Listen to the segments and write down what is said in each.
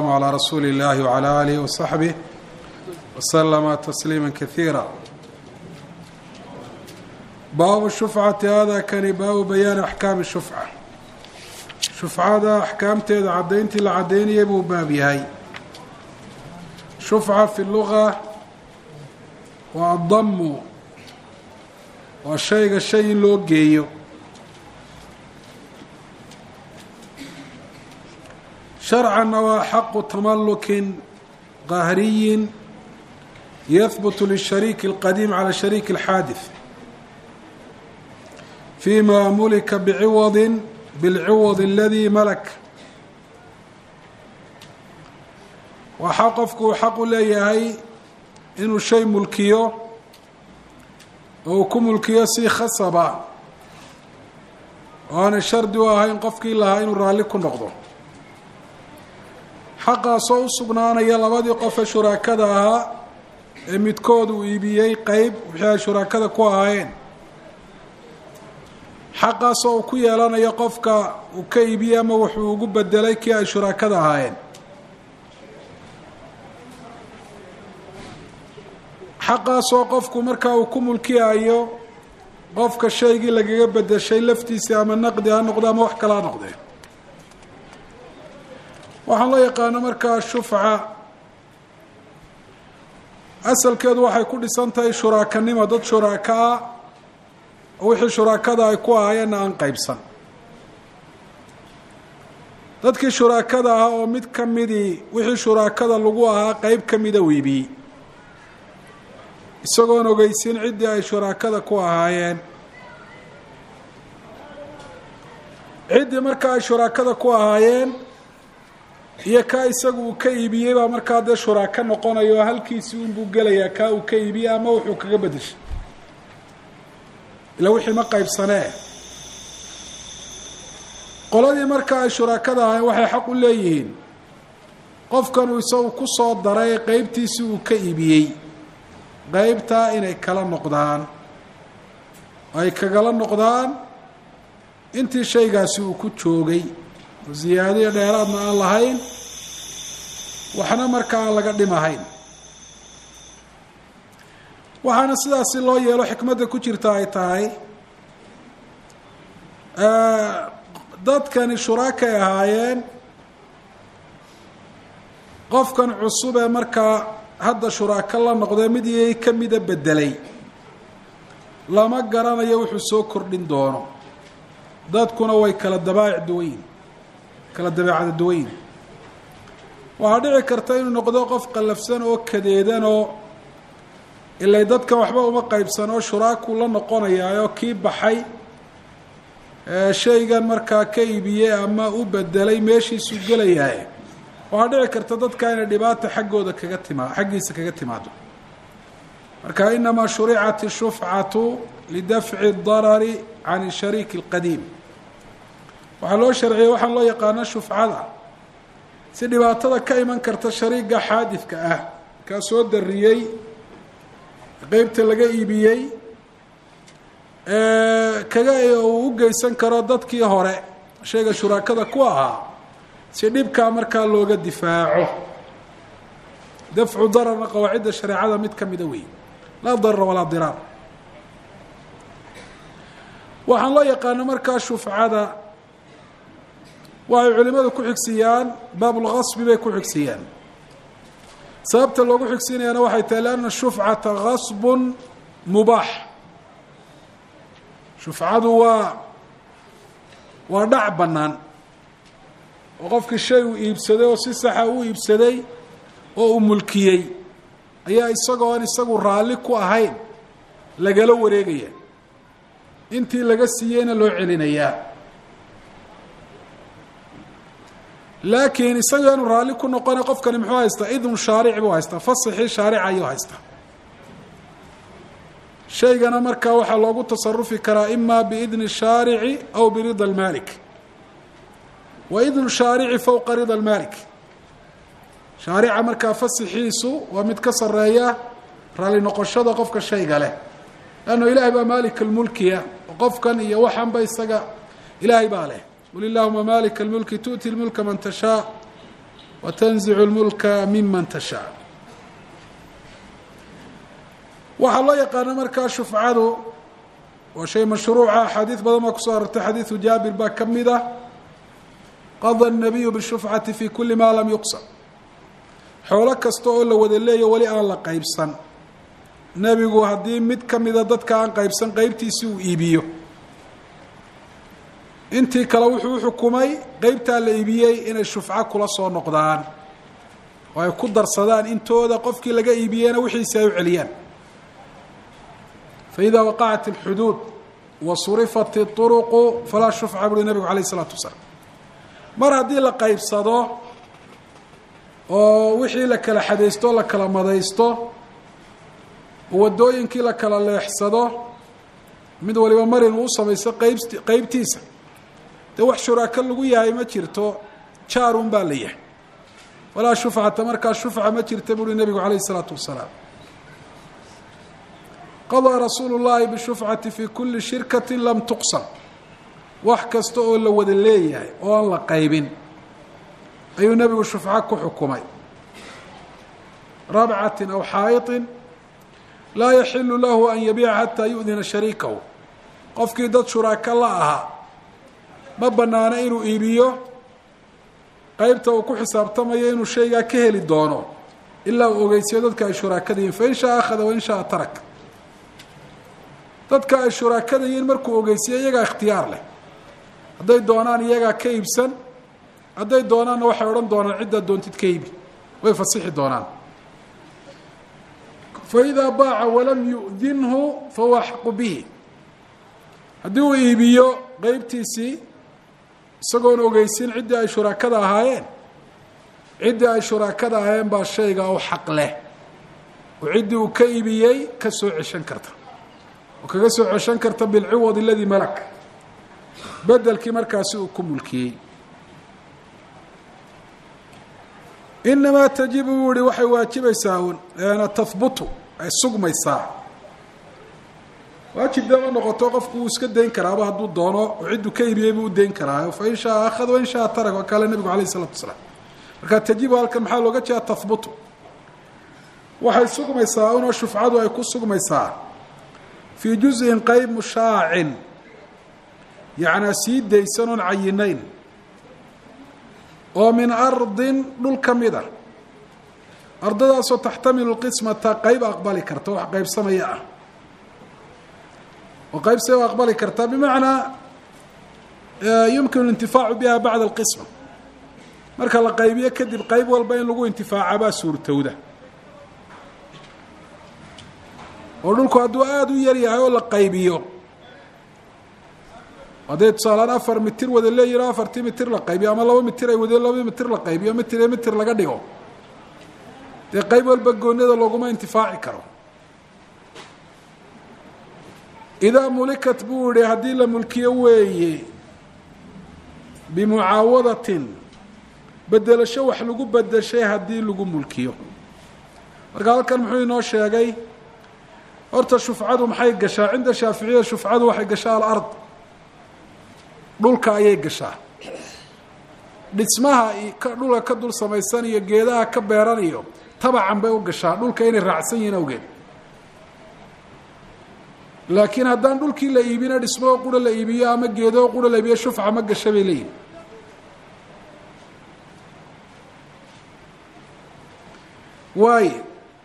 wasalaamu calaa rasuuli اllahi wcalaa aalihi wasaxbih waslama tasliima kaiira baabu shufcati hada kani baabu bayaani axkaami shufca shufcada axkaamteeda caddayntii la caddaynayay buu baab yahay shufca fi luga waa addamu waa shayga shay in loo geeyo sharcanna waa xaqu tamalukin qahriyin yahbutu lishariiki اlqadiim cala shariiki اlxaadif fima mulika biciwadi bilciwad aladii malak waxaa qofku uu xaq u leeyahay inuu shay mulkiyo oo uu ku mulkiyo si khasaba oo aanay shardi u ahayn qofkii lahaa inuu raalli ku noqdo xaqaasoo u sugnaanaya labadii qof ee shuraakada ahaa ee midkood uu iibiyey qeyb wixii ay shuraakada ku ahaayeen xaqaasoo uu ku yeelanayo qofka uu ka iibiyey ama wuxuu ugu bedelay kii ay shuraakada ahaayeen xaqaasoo qofku markaa uu ku mulkiyayo qofka shaygii lagaga bedeshay laftiisii ama naqdi ha noqde ama wax kale ha noqdee waxaan loo yaqaano markaa shufca asalkeedu waxay ku dhisan tahay shuraakanimo dad shuraaka ah oo wixii shuraakada ay ku ahaayeenna aan qeybsan dadkii shuraakada ahaa oo mid ka midii wixii shuraakada lagu ahaa qeyb ka mida wiibiyey isagoon ogeysin ciddii ay shuraakada ku ahaayeen ciddii marka ay shuraakada ku ahaayeen iyo kaa isagu uu ka iibiyey baa markaa dee shuraako noqonayo oo halkiisii unbuu gelayaa kaa uu ka iibiyey ama wuxuu kaga bedeshay ila wixii ma qaybsanee qoladii marka ay shuraakada ahayn waxay xaq u leeyihiin qofkanuu isagu ku soo daray qeybtiisii uu ka iibiyey qeybtaa inay kala noqdaan ay kagala noqdaan intii shaygaasi uu ku joogay oo ziyaadiyo dheeraadna aan lahayn waxna markaa aan laga dhimahayn waxaana sidaasi loo yeelo xikmadda ku jirta ay tahay dadkani shuraakay ahaayeen qofkan cusub ee markaa hadda shuraako la noqdee mid iyay ka mida bedelay lama garanayo wuxuu soo kordhin doono dadkuna way kala dabaa'ic duwayin kala dabeecada duwayin waxaa dhici karta inuu noqdo qof qallafsan oo kadeedan oo ilay dadkan waxba uma qaybsan oo shuraakuu la noqonayaayoo kii baxay shaygan markaa ka iibiyey ama u bedelay meeshiisuu gelayaaye waxaa dhici karta dadka inay dhibaata xaggooda kaga timaa xaggiisa kaga timaado marka inamaa shuricat ishufcatu lidafci darari can shariiki اlqadiim waxaa loo sharciyey waxaan loo yaqaano shufcada si dhibaatada ka iman karta shariiga xaadidka ah kaa soo dariyey qeybta laga iibiyey kaga uu u geysan karo dadkii hore shayga shuraakada ku ahaa si dhibkaa markaa looga difaaco dafcu dararna qawaacidda shareecada mid ka mida wey laa darara walaa diraar waxaan loo yaqaano markaa shufcada waxay culimadu ku xigsiiyaan baabulgasbi bay ku xigsiiyaan sababta loogu xigsiinayaana waxay tahay lianna shufcata gasbun mubaax shufcadu waa waa dhac bannaan oo qofkii shay uu iibsaday oo si saxa u iibsaday oo uu mulkiyey ayaa isagoo aan isagu raalli ku ahayn lagala wareegaya intii laga siiyeyna loo celinayaa laakiin isagoo aanu raalli ku noqona qofkani muxuu haystaa idnu shaaric buu haystaa fasaxii shaarica ayuu haystaa shaygana markaa waxaa loogu tasarufi karaa ima biidni shaarici aw birida almaalik wa idnu shaarici fowqa rida almaalik shaarica markaa fasixiisu waa mid ka sareeya raalli noqoshada qofka shayga leh lanno ilaahay baa maalik almulkiya qofkan iyo waxanba isaga ilaahay baa leh qul illahuma maalika almulki tu'ti lmulka man tashaa watanzicu اlmulka miman tashaa waxaa loo yaqaana markaa shufcadu waa shay mashruuca axaadiid badan baa kusoo arortay xadiidu jaabir baa ka mid ah qada الnabiyu bishufcati fi kuli ma lam yuqsam xoolo kasta oo la wada leeyo weli aan la qaybsan nebigu haddii mid ka mida dadka aan qaybsan qeybtiisi uu iibiyo intii kale wuxuu uxukumay qeybtaa la iibiyey inay shufco kula soo noqdaan oo ay ku darsadaan intooda qofkii laga iibiyeyna wixiisi ay u celiyaan faإida waqacat الxuduud wa surifat الطuruqu falaa shufca buuri nebigu alayه الsalaatu wasalaam mar haddii la qaybsado oo wixii la kala xadaysto la kala madaysto oo waddooyinkii la kala leexsado mid waliba mar inuu u samaysto qayb qeybtiisa dee wax shuraako lagu yahay ma jirto jaarun baa la yahay walaa shufcata markaa shufca ma jirta buuri nebigu calayh isalaatu wasalaam qadaa rasuulu llaahi bishufcati fi kuli shirkati lam tuqsam wax kasta oo la wada leeyahay oo aan la qaybin ayuu nebigu shufco ku xukumay rabcatin aw xaa'iطin laa yaxilu lahu an yabiica xataa yu'dina shariikahu qofkii dad shuraako la ahaa ma banaano inuu iibiyo qeybta uu ku xisaabtamayo inuu shaygaa ka heli doono ilaa uu ogeysiyo dadka ay shuraakada yihin fain shaa akhada wain shaa tarak dadka ay shuraakada yihiin markuu ogeysiyo iyagaa ikhtiyaar leh hadday doonaan iyagaa ka iibsan hadday doonaanna waxay odhan doonaan ciddaa doontid ka iibi way fasixi doonaan faidaa baaca walam yu'dinhu fahuwa axaqu bihi haddii uu iibiyo qeybtiisii isagoon ogeysin ciddii ay shuraakada ahaayeen ciddii ay shuraakada ahaayeen baa shayga u xaq leh oo ciddii uu ka iibiyey ka soo ceshan karta oo kaga soo ceshan karta bilciwad aladii malak bedelkii markaasi uu ku mulkiyey inamaa tajibu buu ihi waxay waajibaysaa un tahbutu ay sugmaysaa waajib dee ma noqoto qofku wuu iska dayn karaaba hadduu doono oo cidduu ka iibiyey buu u dayn karaa fain shaa akhad wain shaa tarak waa kaale nebigu alayh isalatu wasalaam marka tajibu halkan maxaa looga jeeda tahbutu waxay sugmaysaa unoo shufcadu ay ku sugmaysaa fii juzin qeyb mushaacin yacnaa sii daysan oon cayinayn oo min ardin dhul ka mid a ardadaasoo taxtamilu lqismata qeyb aqbali karta wax qeybsamaya ah oo qeyb see u aqbali karta bimacnaa yumkinu اlintifaacu biha bacda alqisma marka la qaybiyo kadib qeyb walba in lagu intifaaca baa suurtowda oo dhulku hadduu aada u yar yahay oo la qaybiyo hadday tusaalaan afar mitir wada leeyihin o afartii mitir la qaybiyo ama laba mitir ay wadeen laba mitir la qaybiyo mitir iyo mitir laga dhigo dee qeyb walba goonada looguma intifaaci karo idaa mulikat buu yihi haddii la mulkiyo weeye bimucaawadatin bedelasho wax lagu bedeshay haddii lagu mulkiyo marka halkan muxuu inoo sheegay horta shufcadu maxay gashaa cinda shaaficiyada shufcadu waxay gashaa alard dhulka ayay gashaa dhismaha dhulka ka dul samaysan iyo geedaha ka beeran iyo tabacan bay u gashaa dhulka inay raacsan yihiin awgeed laakiin haddaan dhulkii la iibino dhismoo qura la iibiyo ama geedoo qura la iibiyo shufca ma gasha bay leeyihin waayo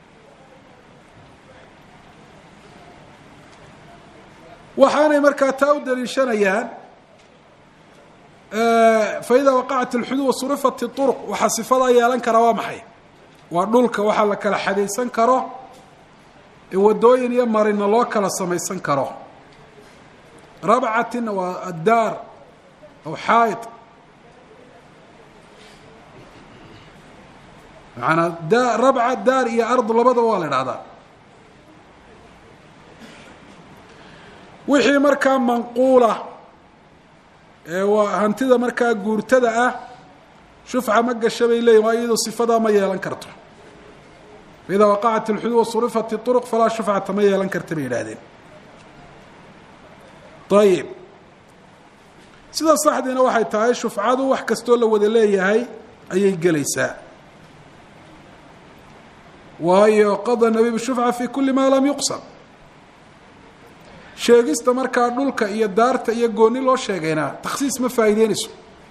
waxaanay markaa taa u daliishanayaan faida waqacat اlxuduud wasurifat اطurq waxaa sifadaa yeelan karaa waa maxay waa dhulka waxaa la kala xadaysan karo ee wadooyin iyo marina loo kala samaysan karo rabcatina waa addaar aw xaa'id maanaa da rabca daar iyo ardu labadaba waa la idhahdaa wixii markaa manquula ee waa hantida markaa guurtada ah shufca ma gasha bay leeyihin waa iyadoo sifadaa ma yeelan karto faida waqacat اlxuduud wasurifat اطurq falaa shufcata ma yeelan karta bay yidhaahdeen ayib sida saxdiina waxay tahay shufcadu wax kastoo la wada leeyahay ayay gelaysaa waayo qada nabi bishufca fi kuli ma lam yuqsam sheegista markaa dhulka iyo daarta iyo gooni loo sheegayna takhsiis ma faa'iideynayso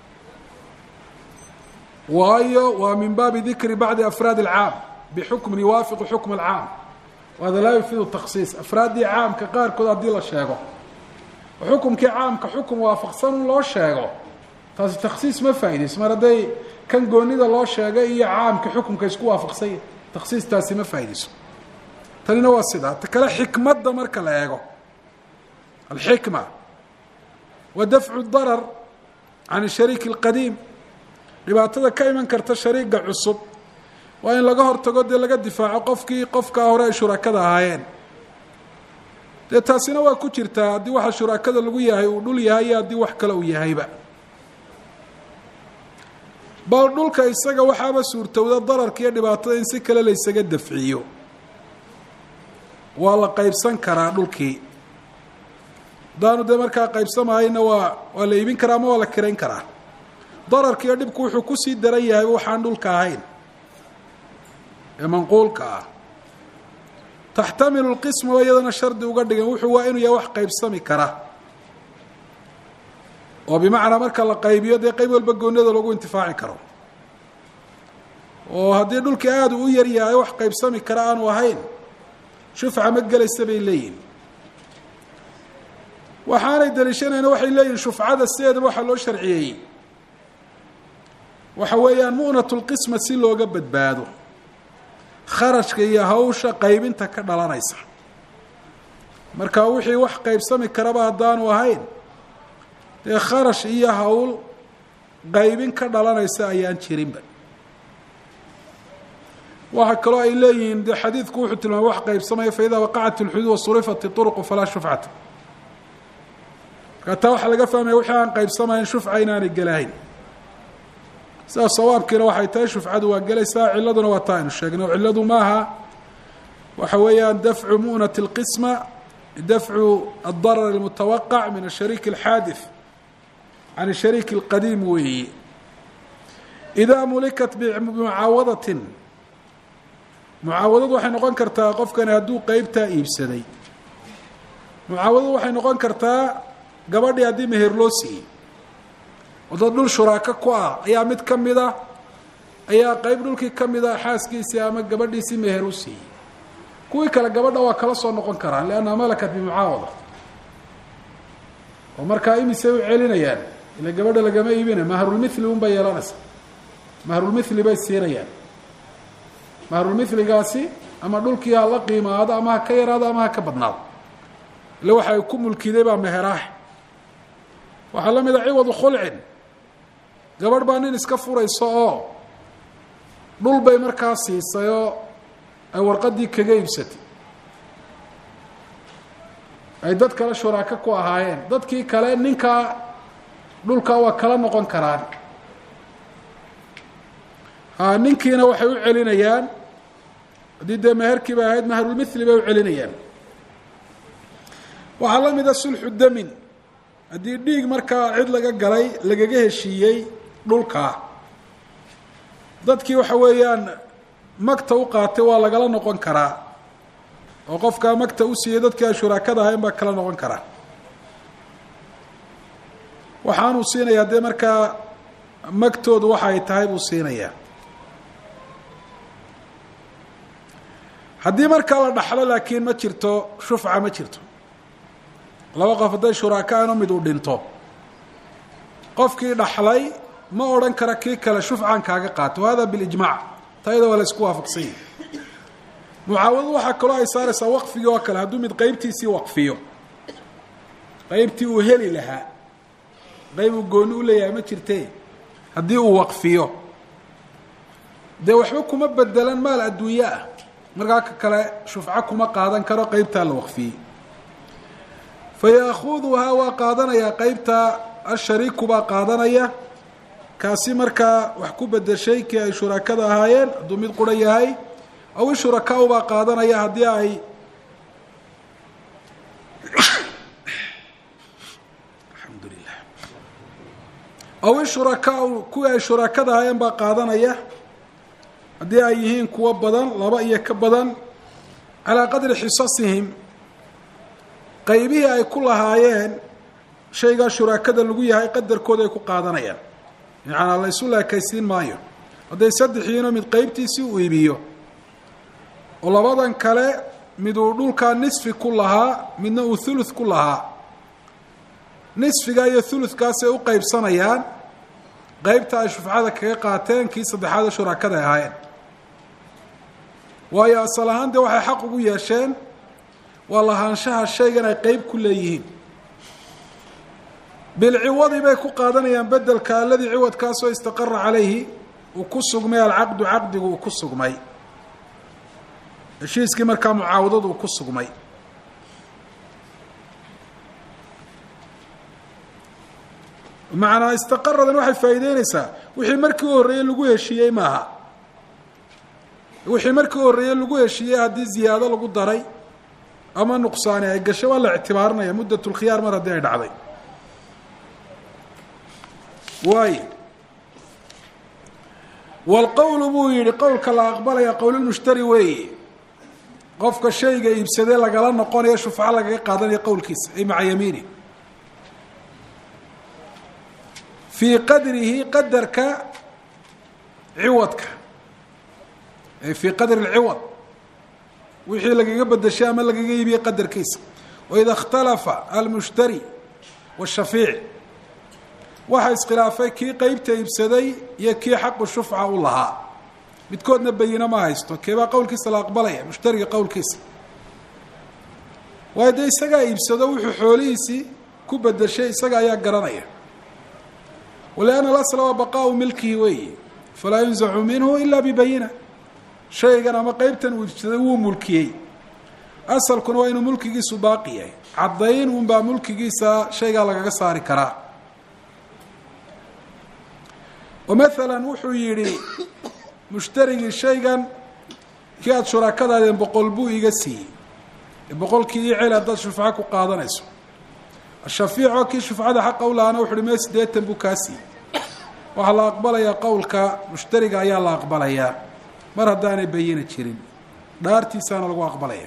waayo waa min baabi dikri bacdi afraad alcaam bixukmin yuwaafiqu xukma alcaam wahada laa yufiidu takhsiis afraaddii caamka qaarkood haddii la sheego xukumkii caamka xukum waafaqsan un loo sheego taasi takhsiis ma faa'iidayso mar hadday kan goonida loo sheegay iyo caamka xukumka isku waafaqsanya takhsiistaasi ma faa'iidayso tanina waa sidaa ta kale xikmadda marka la eego alxikma wa dafcu darar can shariiki اlqadiim dhibaatada ka iman karta shariiga cusub waa in laga hortago dee laga difaaco qofkii qofkaa hore ay shurakada ahaayeen dee taasina waa ku jirtaa haddii waxa shurakada lagu yahay uu dhul yahay iyo haddii wax kale uu yahayba bal dhulka isaga waxaaba suurtowda dararka iyo dhibaatada in si kale la ysaga dafciyo waa la qaybsan karaa dhulkii haddaanu dee markaa qaybsamahayna waa waa la iibin karaa ama waa la kirayn karaa dararka iyo dhibku wuxuu kusii daran yahayba waxaan dhulka ahayn ee manquulka ah taxtamilu lqisma oo iyadana shardi uga dhigan wuxuu waa inuu yahay wax qaybsami kara oo bimacnaa marka la qaybiyo dee qayb walba goonada lagu intifaaci karo oo haddii dhulkii aada u yar yahay wax qaybsami kara aanu ahayn shufca ma gelaysa bay leeyihin waxaanay daliishanayna waxay leeyihin shufcada sideedaba waxaa loo sharciyeeyey waxa weeyaan mu'nat lqisma si looga badbaado kharashka iyo hawsha qaybinta ka dhalanaysa marka wixii wax qaybsami karaba haddaanu ahayn dee kharash iyo hawl qaybin ka dhalanaysa ayaan jirinba waxaa kaloo ay leeyihiin de xadiidku wuxuu tilmaamay wax qaybsamaya faida waqacat اlxuduud wasurifat iطurqu falaa shufcata markaa taa waxaa laga fahmaya wixii aan qaybsamayn shufca inaanay gelahayn sidaas sawaabkiina waxay tahay shufcadu waa gelaysaa ciladuna waa taa aynu sheegnay oo cilladu maaha waxa weeyaan dafcu mu'nat اlqisma dafcu الdarar اlmutawaqac min ashariik اlxaadith can ashariik اlqadiim weeyi idaa mulikat bimucaawadatin mucaawadadu waxay noqon kartaa qofkani hadduu qeybtaa iibsaday mucaawadadu waxay noqon kartaa gabadhii haddii meher loo siiyey oo dad dhul shuraako ku ah ayaa mid ka mid a ayaa qeyb dhulkii ka mid a xaaskiisii ama gabadhiisii meher u siiyey kuwii kale gabadha waa kala soo noqon karaan liannaha malakat bimucaawada oo markaa imisay u celinayaan ila gabadha lagama iibina mahrulmithli un bay yeelanaysa mahrulmithli bay siinayaan mahrulmithligaasi ama dhulkii ha la qiimaado ama ha ka yaraado ama ha ka badnaado ille waxa ay ku mulkiday baa meheraax waxaa la mid a ciwadu khulcin gabadh baa nin iska furayso oo dhul bay markaa siisay oo ay warqaddii kaga iibsatay ay dad kale shuraako ku ahaayeen dadkii kale ninkaa dhulkaa waa kala noqon karaan ha ninkiina waxay u celinayaan haddii dee meherkii bay ahayd mahrulmithli bay u celinayaan waxaa la mida sulxu damin haddii dhiig markaa cid laga galay lagaga heshiiyey dhulkaa dadkii waxa weeyaan magta u qaatay waa lagala noqon karaa oo qofkaa magta u siiyey dadkii ay shuraakada ahayn baa kala noqon karaa waxaanuu siinayaa dee markaa magtoodu waxa ay tahay buu siinayaa haddii markaa la dhaxlo laakiin ma jirto shufca ma jirto laba qof hadday shuraaka ano mid uu dhinto qofkii dhaxlay ma odhan kara kii kale shufcan kaaga qaato hada bilijmac tayada waa la isku waafaqsan yahi mucaawadu waxaa kaloo ay saaraysaa waqfigii oo kale hadduu mid qeybtiisii waqfiyo qeybtii uu heli lahaa qeyb uu gooni u leeyahay ma jirte haddii uu waqfiyo dee waxba kuma bedelan maal adduunye ah markaa ka kale shufco kuma qaadan karo qeybtaa la waqfiyey fayaakuduhaa waa qaadanayaa qeybta ashariiku baa qaadanaya kaasi markaa wax ku bedeshay kii ay shurakada ahaayeen hadduu mid qura yahay aw ishurakaau baa qaadanaya haddii ay alxamdulilah aw ishurakaau kuwii ay shurakada ahaayeen baa qaadanaya haddii ay yihiin kuwo badan laba iyo ka badan calaa qadri xisasihim qaybihii ay ku lahaayeen shaygaa shuraakada lagu yahay qadarkooda ay ku qaadanayaan yacanaa la ysu laakaysiin maayo hadday saddexiino mid qeybtiisii u iibiyo oo labadan kale mid uu dhulkaa nisfi ku lahaa midna uu thuluth ku lahaa nisfiga iyo thuluthkaasay u qeybsanayaan qeybta ay shufcada kaga qaateen kii saddexaada shuraakada ay ahaayeen waayo asal ahaan dee waxay xaq ugu yeesheen waa lahaanshaha shaygan ay qeyb ku leeyihiin bilciwadi bay ku qaadanayaan bedelka aladii ciwadkaasoo istaqara calayhi uu ku sugmay alcaqdu caqdigu uu ku sugmay heshiiskii markaa mucaawadadu uu ku sugmay macnaa istaqaradan waxay faa'iideyneysaa wixii markii u horreeyey lagu heshiiyey maaha wixii markii u horreeyey lagu heshiiyey haddii ziyaado lagu daray ama nuqsaani ay gashay waa la ictibaarinaya muddat lkhiyaar mar haddii ay dhacday waayo walqowlu buu yihi qowlka la aqbalaya qowlulmushtari weeye qofka shayga iibsadee lagala noqonayo shufco lagaga qaadanayo qowlkiisa ay maca yamiini fii qadrihi qadarka ciwadka ay fii qadri lciwad wixii lagaga bedeshay ama lagaga iibiyey qadarkiisa waida ikhtalafa almushtari washafiic waxa iskhilaafay kii qeybta iibsaday iyo kii xaqu shufca u lahaa midkoodna bayino ma haysto keebaa qowlkiisa la aqbalaya mushtariga qowlkiisa waayo dee isagaa iibsado wuxuu xoolihiisii ku bedeshay isaga ayaa garanaya walianna alasla waa baqaau milkihi weeyi falaa yunzacu minhu ila bibayina shaygan ama qeybtan uu iibsaday wuu mulkiyey asalkuna waa inuu mulkigiisu baaqi yahay caddayn unbaa mulkigiisa shaygaa lagaga saari karaa oo maalan wuxuu yidhi mushtarigii shaygan kii aada shuraakadaadeen boqol buu iga siiyey boqolkii ii celi haddaad shufco ku qaadanayso shafiicoo kii shufcada xaqa u lahaana wuxu uhi mee siddeetan buu kaa siiyey waxaa la aqbalayaa qowlka mushtariga ayaa la aqbalayaa mar haddaanay bayina jirin dhaartiisaana lagu aqbalaya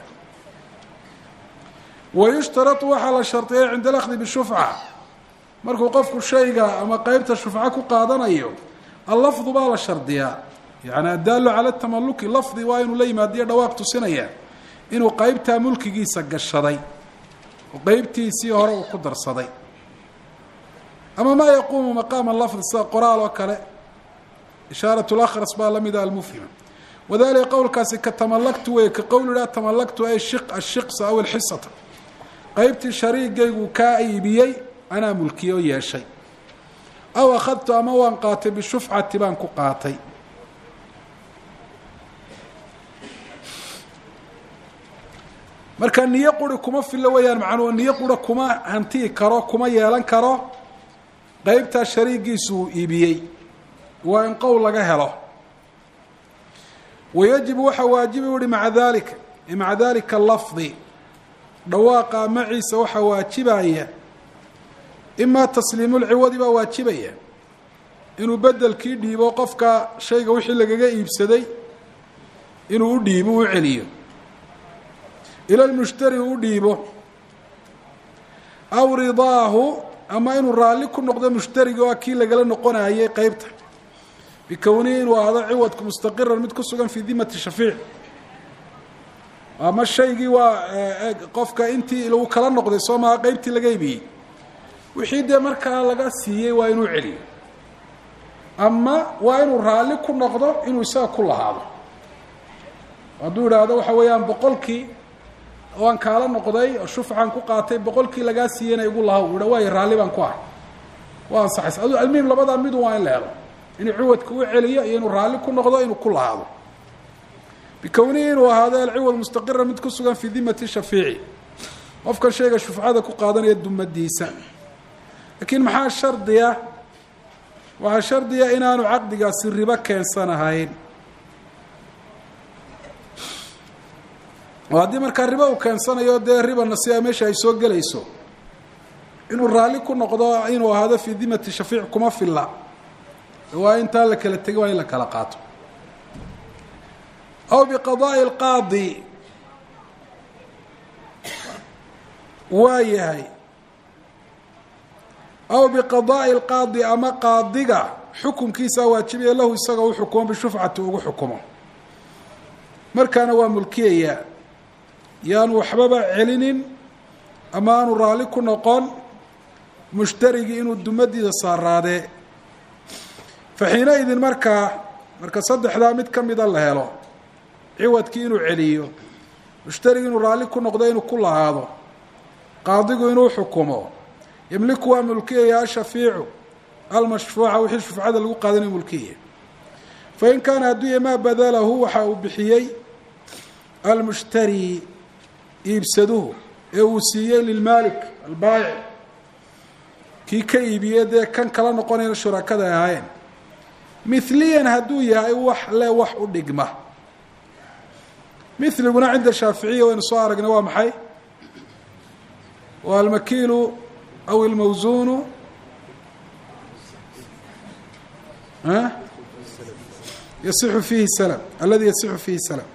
wayushtaratu waxaa la shardiyay cinda alakdi bishufca markuu qofku shayga ama qeybta shufco ku qaadanayo allafdu baa la shardiyaa yani addaalu cala tamaluki lafdi waa inuu la yimaadiyo dhawaaq tusinaya inuu qeybtaa mulkigiisa gashaday oo qeybtiisii hore uu ku darsaday ama maa yaquumu maqaama lafdi sida qoraal oo kale ishaarat lakhras baa lamida almufhima wadalika qowlkaasi ka tamalaktu wey ka qowl idhaa tamalaktu ay shi ashiqsa aw alxisata qeybtii shariigaygu kaa iibiyey anaa mulkiye oo yeeshay aw akhadtu ama waan qaatay bishufcati baan ku qaatay marka niyo quri kuma filo weeyaan macnuu niyo qura kuma hantii karo kuma yeelan karo qeybtaa shariigiisu uu iibiyey waa in qowl laga helo wayajibu waxaa waajibi uhi maca dalika maca dalika lafdi dhawaaqa maciisa waxaa waajibaya imaa tasliimu lciwadi baa waajibaya inuu bedelkii dhiibo qofka shayga wixii lagaga iibsaday inuu u dhiibo u celiyo ila lmushtari u dhiibo aw ridaahu ama inuu raalli ku noqdo mushtariga oo kii lagala noqonayay qeybta bikownihi inuu ahdo ciwadku mustaqiran mid ku sugan fii dimati shafiic ama shaygii waa qofka intii lagu kala noqday soo maha qeybtii laga ibiyey wixii dee markaa laga siiyey waa inuu celiyo ama waa inuu raalli ku noqdo inuu isaga ku lahaado hadduu idhaahdo waxa weeyaan boqolkii waan kaala noqday oo shufcaan ku qaatay boqolkii lagaa siiyeyna igu lahaw udha waay raalli baan ku ahay waa ansaxaysa adu almuhim labadaa midu waa in la helo inuu ciwadka u celiyo iyo inuu raalli ku noqdo inuu ku lahaado bikownihi inuu ahaado alciwad mustaqira mid ku sugan fii dimati shafiici qofkan shayga shufcada ku qaadanaya dumadiisa laakiin maxaa shardiya waxaa shardiya inaanu caqdigaasi ribo keensanahayn oo haddii markaa ribo uu keensanayo dee riba nasiiba meesha ay soo gelayso inuu raalli ku noqdo inuu ahaado fii dimati shafiic kuma filla waa intaa la kala tegin waa in la kala qaato aw biqadaa'i alqaadi waa yahay aw biqadaa'i alqaadi ama qaadiga xukunkiisaa waajibaya lahu isaga u xukumo bishufcati ugu xukumo markaana waa mulkiyayaa yaanu waxbaba celinin ama aanu raalli ku noqon mushtarigii inuu dumadiisa saaraadee fa xiina idin markaa marka saddexdaa mid ka mida la helo ciwadkii inuu celiyo mushtarigi inuu raalli ku noqdo inuu ku lahaado qaadigu inuu xukumo yamliku waa mulkiyaya ashafiicu almashfuuca wixii shufcada lagu qaadanayo mulkiya fain kaana hadduu ya maa badalahu waxa uu bixiyey almushtari iibsaduhu ee uu siiyey lilmaalik albaayic kii ka iibiyey dee kan kala noqonayna shurakada ay ahaayeen mithliyan hadduu yahay wax le wax u dhigma miliguna cinda shaaficiya waynu soo aragnay waa maxay waa almakiilu aw ilmawsuunu yasixu fiihi salam aladi yasixu fiihi salam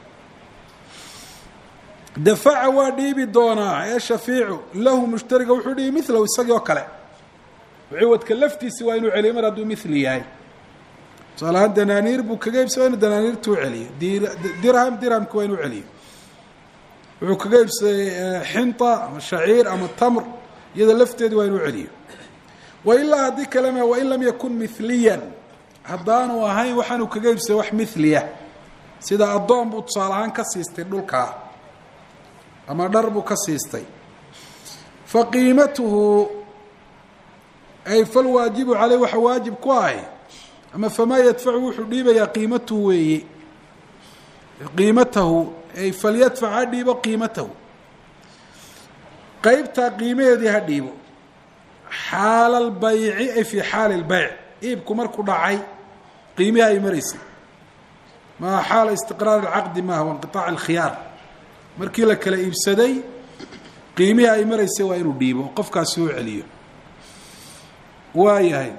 dafaca waa dhiibi doonaa ee shafiicu lahu mushtariga wuxuu dhiibi milahu isagii oo kale ciwadka laftiisi waa inuu celiyo mar hadduu mithli yahay tusaale ahaan danaaniir buu kaga iibsay waa inu danaaniirta u celiyo dirham dirhamki waa inuu celiyo wuxuu kaga iibsaday xinta ama shaciir ama tamr iyada lafteedi waa inuu celiyo wailaa haddii kalema wain lam yakun mithliyan haddaanu ahayn waxaanu kaga iibsaday wax mithliya sida addoon buu tusaale ahaan ka siistay dhulkaa ama dhar buu ka siistay fa qiimatuhu ay falwaajibu caleyh waxa waajib ku ahy ama famaa yadfacu wuxuu dhiibayaa qiimatuhu weeye qiimatahu ay falyadfac ha dhiibo qiimatahu qeybtaa qiimaheedii ha dhiibo xaala albayci ay fii xaali lbayc iibku markuu dhacay qiimihi ay maraysay maa xaala istiqraar alcaqdi maaha wa inqiaac alkhiyaar markii la kala iibsaday qiimihii ay maraysay waa inuu dhiibo qofkaasi u celiyo waa yahay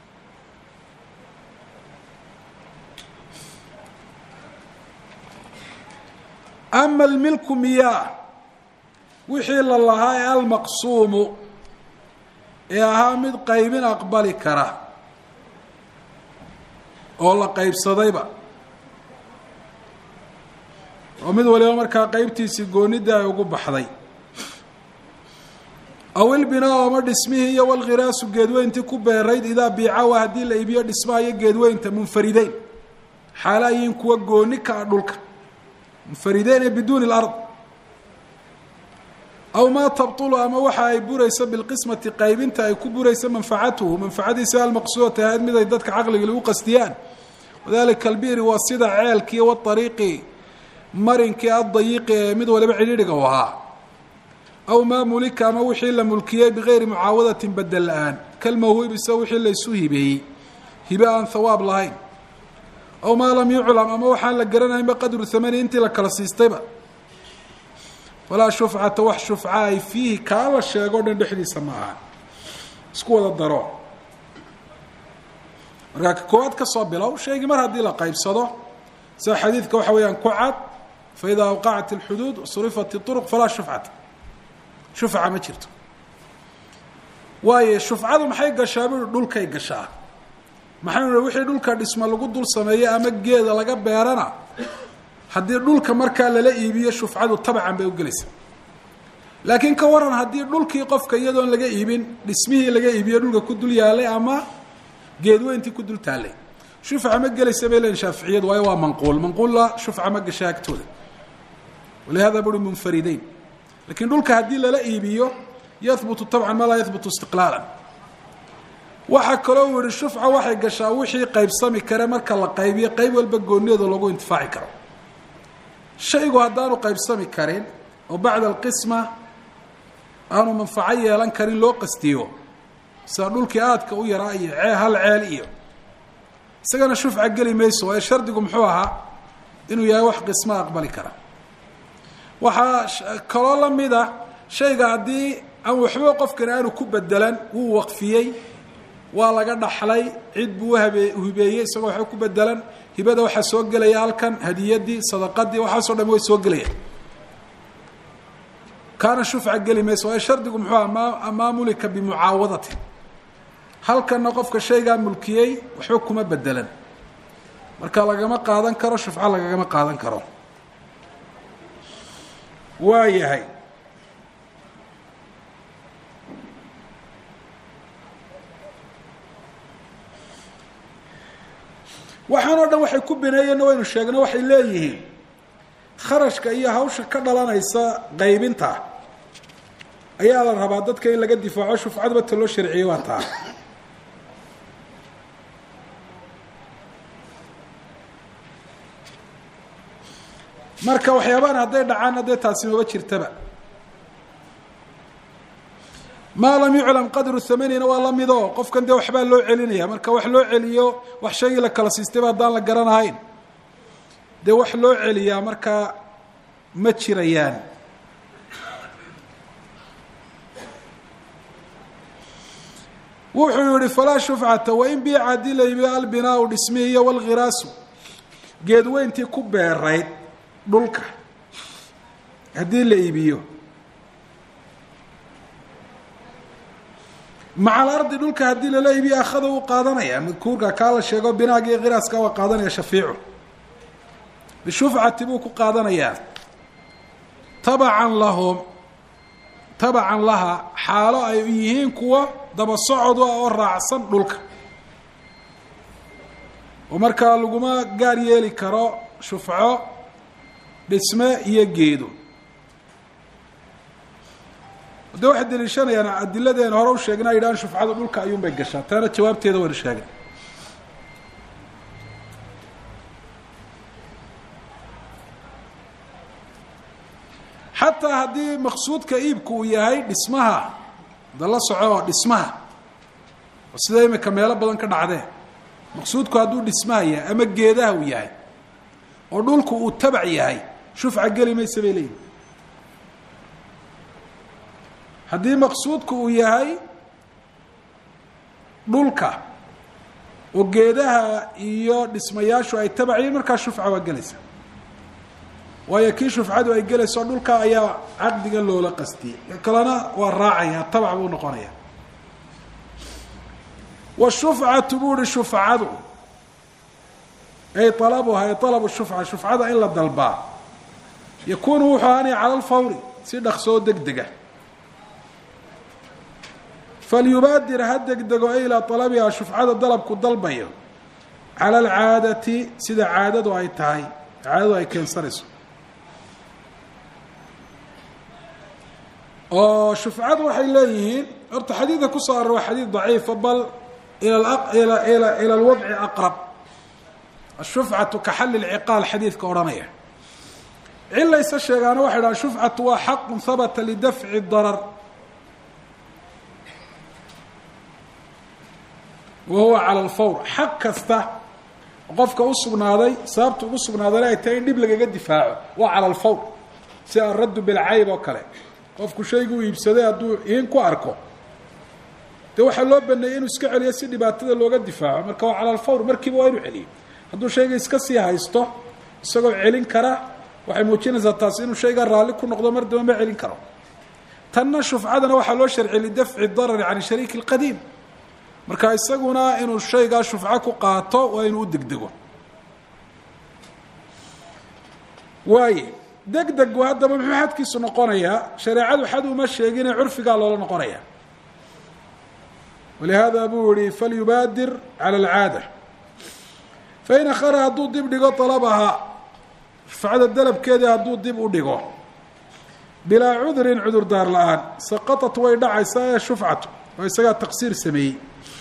ama almilku miyaa wixii la lahaa ee almaqsuumu ee ahaa mid qaybin aqbali kara oo la qaybsadayba oo mid waliba markaa qeybtiisii goonida ay ugu baxday aw ilbinaa ama dhismihii iyo walkhiraasu geedweyntii ku beerayd idaa biicawa haddii la iibiyo dhismaha iyo geedweynta munfarideyn xaala ayiin kuwa gooni ka ah dhulka munfarideyn ee biduuni lard aw maa tabtulu ama waxa ay burayso bilqismati qaybinta ay ku burayso manfacatuhu manfacadiisa almaqsuudata ahayd mid ay dadka caqliga lagu qastiyaan wadalika albiri waa sida ceelkii waariiqi marinkii addayiiqi ee mid waliba cidhiidhiga u ahaa aw maa mulika ama wixii la mulkiyey bigayri mucaawadatin bedel la-aan kalmawhibisa wixii laysu hibeeyey hibe aan hawaab lahayn aw maa lam yuclam ama waxaan la garanaynba qadru hamani intii la kala siistayba falaa shufcata wax shufca ay fiihi kaa la sheego dhan dhexdiisa ma aha isku wada daro markaa ka koowaad ka soo bilow shaygii mar haddii la qaybsado sida xadiidka waxa weeyaan ku cad fa idaa awqacat alxuduud surifat iطuruq falaa shufcata shufca ma jirto waayo shufcadu maxay gashaa bui dhulkay gashaa maxaynu nihi wixii dhulka dhisma lagu dul sameeyo ama geeda laga beerana haddii dhulka markaa lala iibiyo shufcadu tabcan bay ugelaysaa laakiin ka waran haddii dhulkii qofka iyadoon laga iibin dhismihii laga iibiyo dhulka ku dul yaalay ama geedweyntii ku dul taallay shufca ma gelaysa bay leeyiin shaaficiyadu waayo waa manquul manquulla shufca ma gasha agtooda walihada buri munfarideyn lakiin dhulka haddii lala iibiyo yahbutu tabcan ma laa yahbutu istiqlaalan waxaa kaloo uu yihi shufca waxay gashaa wixii qaybsami kare marka la qaybiyo qayb walba goonideeda loogu intifaaci karo shaygu haddaanu qaybsami karin oo bacda alqisma aanu manfaco yeelan karin loo qastiyo sida dhulkii aadka u yaraa iyo cee hal ceel iyo isagana shufca geli mayso waayo shardigu muxuu ahaa inuu yahay wax qisma aqbali kara waxaa kaloo la mida shayga haddii aan waxba qofkani aanu ku bedelan wuu waqfiyey waa laga dhaxlay cid buu uhabe hibeeyey isagoo waxba ku bedelan hibada waxaa soo gelaya halkan hadiyadii sadaqadii waxaasoo dham way soo gelayaan kaana shufca geli mayso waayo shardigu muxuu aha ma maa mulika bimucaawadatin halkanna qofka shaygaa mulkiyey waxba kuma bedelan marka lagama qaadan karo shufco lagagama qaadan karo waa yahay waxaan oo dhan waxay ku bineeyeenna waynu sheegno waxay leeyihiin kharashka iyo hawsha ka dhalanaysa qaybinta ayaa la rabaa dadka in laga difaaco shufcaduba ta loo sharciyey waa taa marka waxyaabahan hadday dhacaan haddee taasi maba jirtaba maa lam yuclam qadru hamanina waa lamidoo qofkan dee waxbaa loo celinaya marka wax loo celiyo wax shaygii la kala siistayba haddaan la garanahayn dee wax loo celiyaa markaa ma jirayaan wuxuu yihi falaa shufcata wain biica haddii la iibiyo albinaau dhismihi iyo walkhiraasu geedweyntii ku beerayd dhulka haddii la iibiyo maca alardi dhulka haddii lala iibiyo akhada uu qaadanaya madkuurka kaa la sheego binaaga iyo khiraaska waa qaadanaya shafiicu bishufcati buu ku qaadanayaa tabacan lahum tabacan laha xaalo ay yihiin kuwa daba socod ah oo raacsan dhulka oo markaa laguma gaar yeeli karo shufco dhisme iyo geedo de waxay daliishanayaan adiladeena hore u sheegna ay yidhahaan shufcadu dhulka ayuun bay gashaa taana jawaabteeda waynu sheegay xataa haddii maqsuudka iibku uu yahay dhismaha da la soco dhismaha oo sida imika meelo badan ka dhacdee maqsuudku hadduu dhismaha yahay ama geedaha uu yahay oo dhulku uu tabac yahay shufca geli maysa bay leeyihin haddii maqsuudku uu yahay dhulka oo geedaha iyo dhismayaashu ay tabaciyiin markaa shufca waa gelaysa waayo kii shufcadu ay gelayso dhulka ayaa caqdiga loola qastiyey ka kalena waa raacaya tabac buu noqonaya washufcatu buu uhi shufcadu ay alabuha ay alabu shufca shufcada in la dalbaa yakunu wuxuu ahaanaya cala alfawri si dhaqsoo deg dega falyubaadir ha degdego e ilaa alabiha shufcada dalabku dalbayo cala alcaadati sida caadadu ay tahay caadadu ay keensanayso oo shufcadu waxay leeyihiin horta xadiidka kusoo aror waa xadiid daciifa bal ila ila alwadci aqrab ashufcatu ka xalli lciqaal xadiidka odhanaya cilaysa sheegaana waxay dhahan shufcatu waa xaqun habata lidafci darar wa huwa cala alfawr xaq kasta qofka u sugnaaday sababta ugu sugnaadana ay tahay in dhib lagaga difaaco waa cala alfawr si alraddu bilcayb oo kale qofku shaygu iibsaday hadduu iin ku arko dee waxaa loo baneeyey inuu iska celiyo si dhibaatada looga difaaco marka waa cala alfawr markiiba waa inuu celiyo hadduu shayga iska sii haysto isagoo celin kara waxay muujinaysaa taasi inuu shaygaa raalli ku noqdo mar damba ma celin karo tanna shufcadana waxaa loo sharciyay lidafci darari can shariiki اlqadiim marka isaguna inuu shaygaa shufco ku qaato waa inuu u degdego waaye degdegu haddaba muxuu xadkiisu noqonayaa shareecadu xad uma sheegine curfigaa loola noqonaya walihaada buu yihi falyubaadir cala alcaada fain akhara hadduu dib dhigo alabaha shufcada dalabkeedii hadduu dib u dhigo bilaa cudurin cudurdaar la-aan saqatat way dhacaysaa ee shufcatu oo isagaa taqsiir sameeyey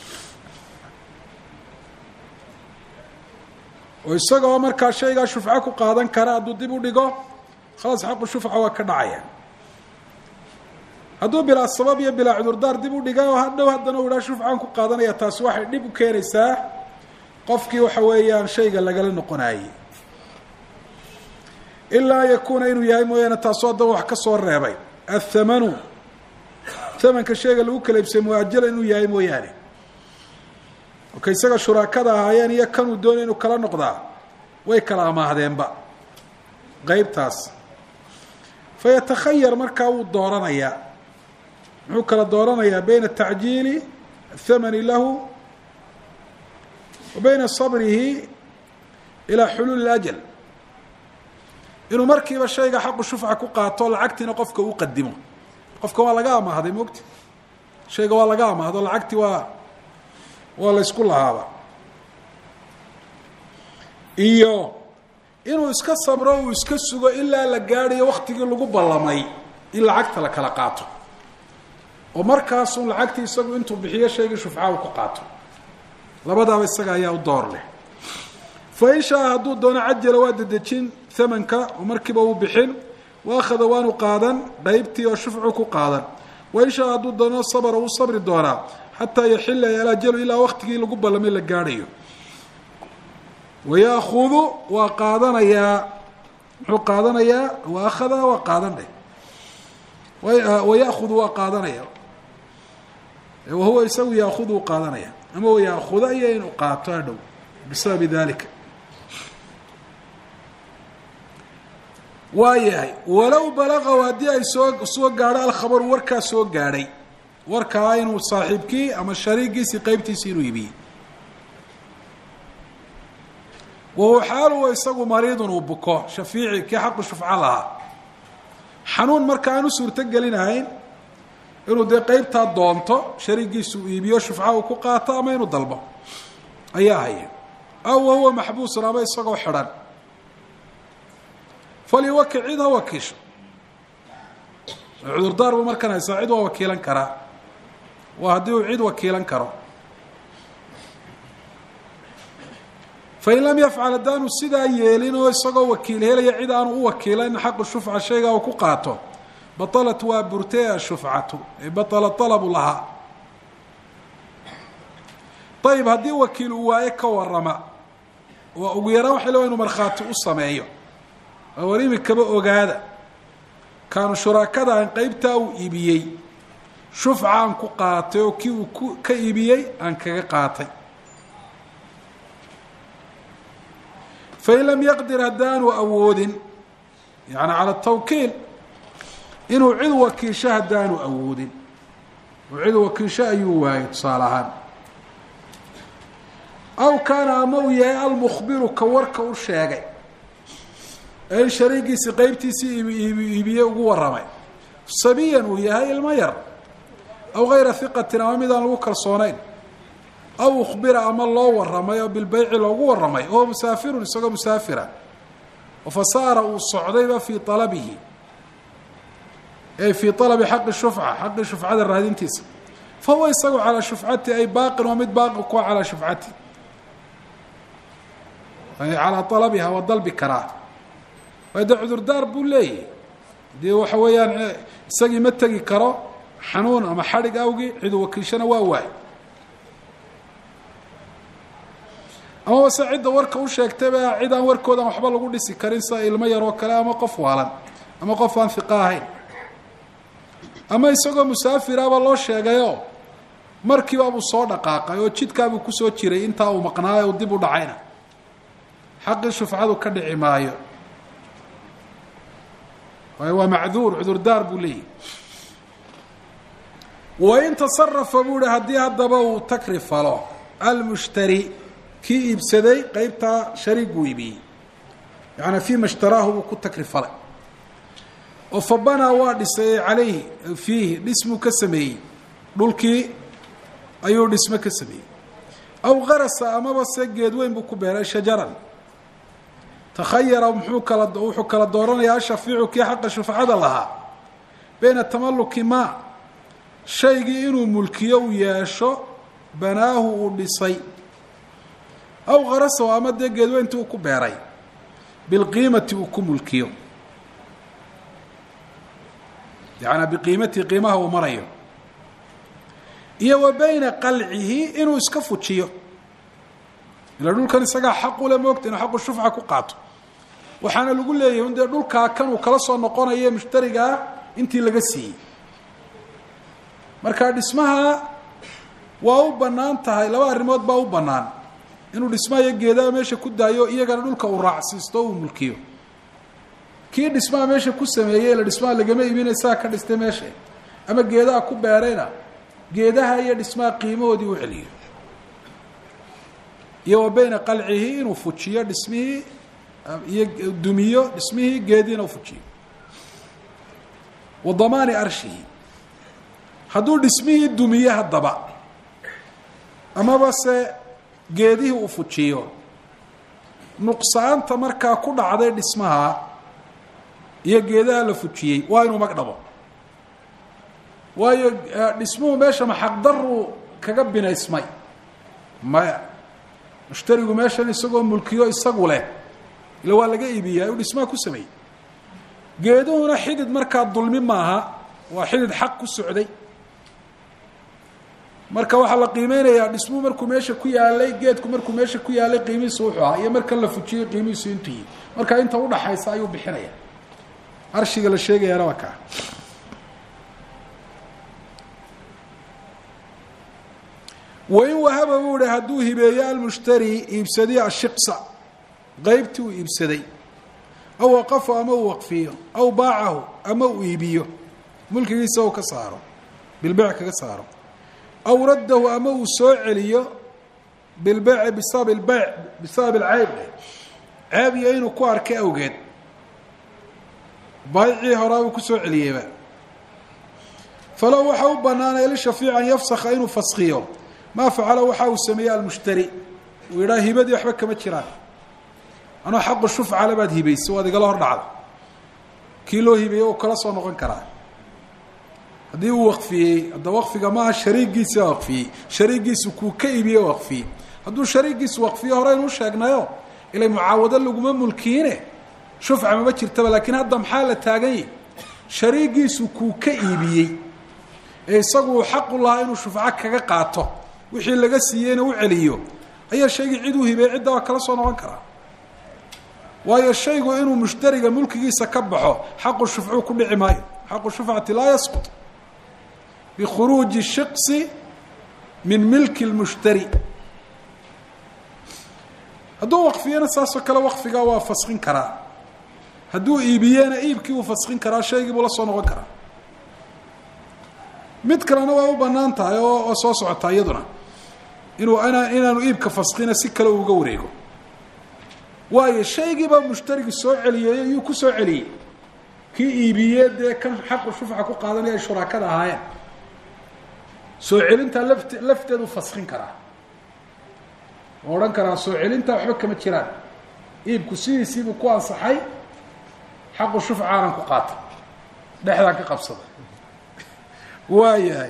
oo isagoo markaa shaygaa shufco ku qaadan kara hadduu dib u dhigo khalaas xaqu shufca waa ka dhacaya hadduu bilaa sabab iyo bilaa cudurdaar dib u dhiga oo hadhow haddana u idhaa shufcaan ku qaadanaya taasi waxay dhib u keenaysaa qofkii waxa weeyaan shayga lagala noqonaayey ilaa an yakuuna inuu yahay mooyaane taasoo haddaba wax ka soo reebay athamanu thamanka shayga lagu kala ibsay muajala inuu yahay mooyaane ka isaga shuraakada ahaayeen iyo kanuu doonay inuu kala noqdaa way kala amaahdeenba qeybtaas fa yatakhayar markaa wuu dooranayaa muxuu kala dooranayaa bayna tacjiili athamani lahu wa bayna sabrihi ilaa xuluuli اlajal inuu markiiba shayga xaqu shufca ku qaato lacagtiina qofka u qadimo qofka waa laga amaahday mogti shayga waa laga amaahdo lacagti waa waa la ysku lahaaba iyo inuu iska sabro uu iska sugo ilaa la gaadhayo waktigii lagu ballamay in lacagta la kala qaato oo markaasun lacagtii isagu intuu bixiyo shaygii shufca uu ku qaato labadaaba isaga ayaa u door leh fa in shaa hadduu doono cajala waa dedejin hamanka oo markiiba uu bixin wa akhada waanu qaadan qeybtii oo shufcu ku qaadan wa in shaa hadduu doono sabra uu sabri doonaa xataa yaxila alajalu ilaa waktigii lagu ballamay la gaadhayo wayaakudu waa qaadanayaa muxuu qaadanayaa wa akhada waa qaadan dheh wayaakudu waa qaadanaya wahuwa isagu yaakudu u qaadanaya ama wayaakuda iyo inuu qaato hadhow bisababi dalika waa yahay walow balaqaw haddii ay soo soo gaadho alkhabaru warkaa soo gaadhay warkaa inuu saaxiibkii ama shariigiisii qeybtiisii inuu ibiyey wahuwa xaaluwa isagu mariidun uu buko shafiici kii xaqu shufco lahaa xanuun marka aan u suurto gelinahayn inuu dee qeybtaa doonto shariigiisu uu iibiyo shufca uu ku qaato ama inuu dalbo ayaa haya aw wahuwa maxbuusun ama isagoo xidhan falyuwakil cid ha wakiisho cudurdaar buu markan haysaa cid waa wakiilan karaa waa haddii uu cid wakiilan karo fain lam yafcal haddaanu sidaa yeelin oo isagoo wakiil helaya cid aanu u wakiilan xaqu shufca shaygaa uu ku qaato batalat waa burtee ashufcatu ee batala alabu lahaa ayib haddii wakiil uu waaye ka warama waa ugu yaraan waxay leewa inu markhaati u sameeyo oo war imikaba ogaada kaanu shuraakadaan qeybtaa uu iibiyey shufca aan ku qaatay oo kii uu ku ka iibiyey aan kaga qaatay fain lam yaqdir haddaanu awoodin yani cala tawkiil inuu cid wakiisho haddaanu awoodin oo cid wakiisho ayuu waayey tusaale ahaan aw kaana ama uu yahay almukhbiru ka warka u sheegay ee in shariigiisi qeybtiisii iibiye ugu warramay sabiyan uu yahay ilmo yar aw gayra hiqatin ama midaan lagu kalsoonayn aw ukhbira ama loo warramay oo bilbeyci loogu warramay oo musaafirun isagoo musaafira oo fasaara uu socdayba fii alabihi ay fii alabi xaqi shufca xaqi shufcada raadintiisa fa huwa isagu calaa shufcati ay baaqin waa mid baaqi kuwa calaa shufcati calaa alabiha waa dalbi karaa waayo dee cudurdaar buu leeyahy dee waxa weeyaan isagii ma tegi karo xanuun ama xadhig awgii cidu wakiishana waa waay amaba se cidda warka u sheegtayba cid aan warkoodan waxba lagu dhisi karin sida ilmo yaroo kale ama qof waalan ama qof aan hiqa ahayn ama isagoo musaafiraba loo sheegayoo markiibaabuu soo dhaqaaqay oo jidkaabuu kusoo jiray intaa uu maqnaayo dib u dhacayna xaqii shufcadu ka dhici maayo waayo waa macduur cudurdaar buu leeyahy wain tasarafa buu hi haddii haddaba uu takri falo almushtari kii iibsaday qeybtaa shariiguu iibiyey yaani fiima ishtaraahu buu ku takri falay oo fabanaa waa dhisay calayhi fiihi dhismuu ka sameeyey dhulkii ayuu dhismo ka sameeyey aw qarasa amaba se geed weyn buu ku beeray shajaran takhayara muxuu kala wuxuu kala dooranayaa ashafiicu kii xaqa shufcada lahaa bayna tamaluki maa shaygii inuu mulkiyo uu yeesho banaahu uu dhisay aw kharasahu ama dee geedweyntii uu ku beeray bilqiimati uu ku mulkiyo yacanaa biqiimatii qiimaha uu marayo iyo wa bayna qalcihi inuu iska fujiyo ila dhulkan isagaa xaq ule moogta inuu xaqu shufca ku qaato waxaana lagu leeyahay un dee dhulkaa kan uu kala soo noqonayo mushtarigaa intii laga siiyey marka dhismaha waa u bannaan tahay laba arrimood baa u bannaan inuu dhismaha iyo geedaha meesha ku daayo iyagana dhulka uu raacsiisto o uu mulkiyo kii dhismaha meesha ku sameeyey ila dhismaha lagama iibinay saa ka dhistay meesha ama geedaha ku beerayna geedaha iyo dhismaha qiimahoodii u celiyo iyo wa bayna qalcihi inuu fujiyo dhismihii iyo dumiyo dhismihii geediina u fujiyo wa damaani arshihi hadduu dhismihii dumiye haddaba amaba se geedihii uu fujiyo nuqsaanta markaa ku dhacday dhismaha iyo geedaha la fujiyey waa inuu mag dhabo waayo dhismuhu meesha maxaqdaruu kaga binaysmay maya mushtarigu meeshan isagoo mulkiyo isagu leh ila waa laga iibiyaa uu dhismaha ku sameeyey geeduhuna xidid markaa dulmi maaha waa xidid xaq ku socday marka waxaa la qiimeynayaa dhismuhu markuu meesha ku yaalay geedku markuu meesha ku yaalay qiimihiisu wuxuu ahaa iyo markan la fujiyey qiimihiisu intuu yihi marka inta udhaxaysa ayuu bixinaya arshiga la sheegayaana waa kaa wain wahaba buu hi hadduu hibeeyo almushtari iibsadiy ashiqsa qeybtii uu iibsaday aw waqafu ama uu waqfiyo aw baacahu ama uu iibiyo mulkigiisa u ka saaro bilbec kaga saaro aw raddahu ama uu soo celiyo bilbeyci bisabab ilbeyc bisabab ilceyb ceeb iyo inuu ku arkay awgeed baayicii horaa uu kusoo celiyeyba falow waxa u banaanay lishafيic an yafsaka inuu faskiyo maa facala waxa uu sameeyey almushtari uu yidhaha hibadii waxba kama jiraan anoo xaqu shufcale baad hibayso waad igala hor dhacda kii loo hibeeyey uu kala soo noqon karaa haddii uu waqfiyey hadda waqfiga maaha shariigiisi baa waqfiyey shariigiisu kuu ka iibiye waqfiyey hadduu shariigiisu waqfiyo hore inuu sheegnayo ilay mucaawado laguma mulkiine shufca mama jirtaba laakiin hadda maxaa la taagan yahi shariigiisu kuu ka iibiyey ee isagu uu xaqu lahaa inuu shufco kaga qaato wixii laga siiyeyna u celiyo ayaa shaygii cid u hibeey cidda waa kala soo noqon karaa waayo shaygu inuu mushtariga mulkigiisa ka baxo xaqu shufcuu ku dhici maayo xaqu shufcati laa yasqut bikhuruuji shiqsi min milki lmushtari hadduu waqfiyena saasoo kale waqfigaa waa faskin karaa hadduu iibiyena iibkii uu faskin karaa shaygii buu la soo noqon karaa mid kalena waa u banaan tahay oo oo soo socotaa iyaduna inuu ina inaanu iibka faskina si kale uga wareego waayo shaygiibaa mushtarigi soo celiyey iyuu ku soo celiyey kii iibiyee dee kan xaqu shufca ku qaadanaya ay shuraakada ahaayeen soo celintaa laft lafteedu faskin karaa oo odhan karaa soo celintaa waxba kama jiraan iibku sidiisiibuu ku ansaxay xaqu shufcaanan ku qaata dhexdaa ka qabsada waa yahay